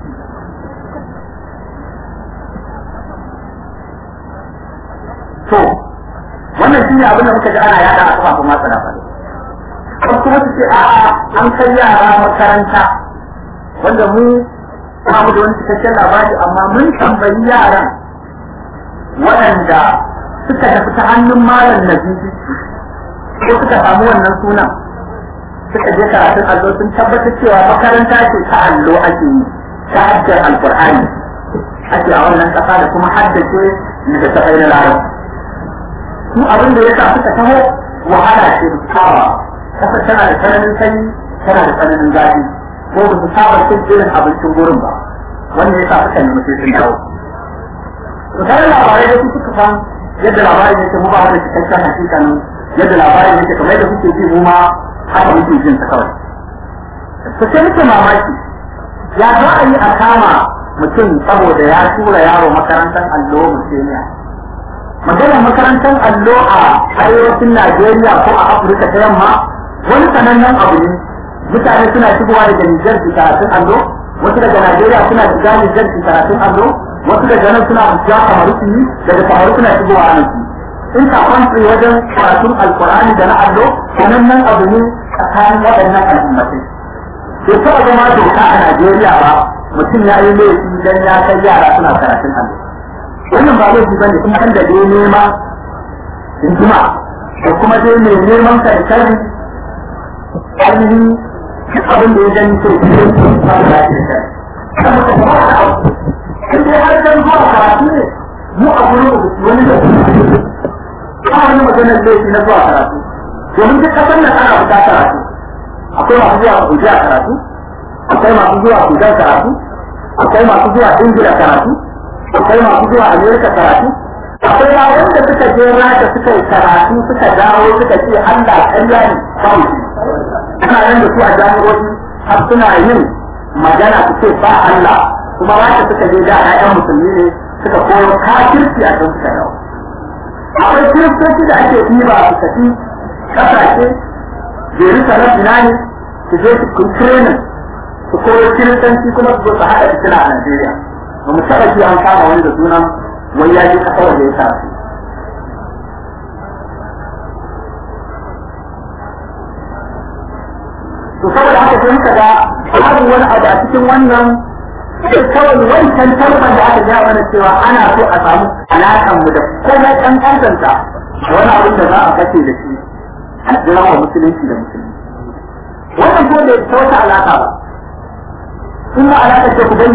to wannan shi ne abin da muka ji ana yada a kafafen watsa labarai wasu kuma su ce a'a an kai yara makaranta wanda mu ba mu da wani cikakken labari amma mun tambayi yaran waɗanda suka tafi ta hannun malam nazifi ko suka samu wannan sunan suka je karatun allo sun tabbatar cewa makaranta ce ta allo ake yi ta hajjar alkur'ani ake a wannan ƙasa da kuma haddace da ta na larabci su abin da ya sa suka taho wahala ce da saba kasa tana da tsananin sanyi tana da tsananin zafi ko ba su saba cin irin abincin gurin ba wanda ya sa suka nemi sai sun dawo to sai labarai da su suka san yadda labarin yake mu ba da cikakken hakikanin yadda labarin yake kamar da kuke ji mu ma haka muke jin sa kawai to sai muke mamaki ya za a yi a kama mutum saboda ya tura yaro makarantar allo museniya maganar makarantar allo a arewacin Najeriya ko a Afirka ta yamma wani sanannen abu ne mutane suna shigowa daga Nijar su karatun allo wasu daga Najeriya suna shiga Nijar su karatun allo wasu daga nan suna shiga Kamaru su yi daga Kamaru suna shigowa a nan in ka kwantsi wajen karatun Alkur'ani da na allo sanannen abu ne tsakanin waɗannan al'ummatai bai taɓa zama doka a Najeriya ba mutum ya yi laifi dan ya kai yara suna karatun allo wannan ba laifi bane kuma kan da dai nema hikima da kuma dai mai neman kankari ainihin duk abin da ya gani sai shi ba da lafiya kan mutum ba da abu in dai har dan zuwa karatu ne mu a gurin wani da ba wani maganar laifi na zuwa karatu domin duk kasar nan ana buƙatar karatu akwai masu zuwa Abuja karatu akwai masu zuwa Sudan karatu akwai masu zuwa Ingila karatu akwai masu zuwa Amerika karatu akwai ma wanda suka je rata suka yi karatu suka dawo suka ce Allah ƙarya ne kawai ana nan da su a jami'o'i har suna yin magana su ce ba Allah kuma rata suka je da ƴaƴan musulmi ne suka koyo kafirci a kan suka dawo akwai kiristoci da ake ɗiba su tafi ƙasashe Jerusalem ina ne su je su kun training su koyo kiristanci kuma su zo su haɗa fitina a Najeriya ba mu taɓa ji an kama wani da sunan wai ya ji kasar da ya sa su to saboda haka sai muka ga babu wani abu a cikin wannan sai kawai wancan tarban da aka ja mana cewa ana so a samu alaƙan mu da komai ɗan ƙantanta wani abin da za a kace da shi a jira wa musulunci da musulunci wannan ko da ta wata alaƙa ba in ma alaƙa ce ku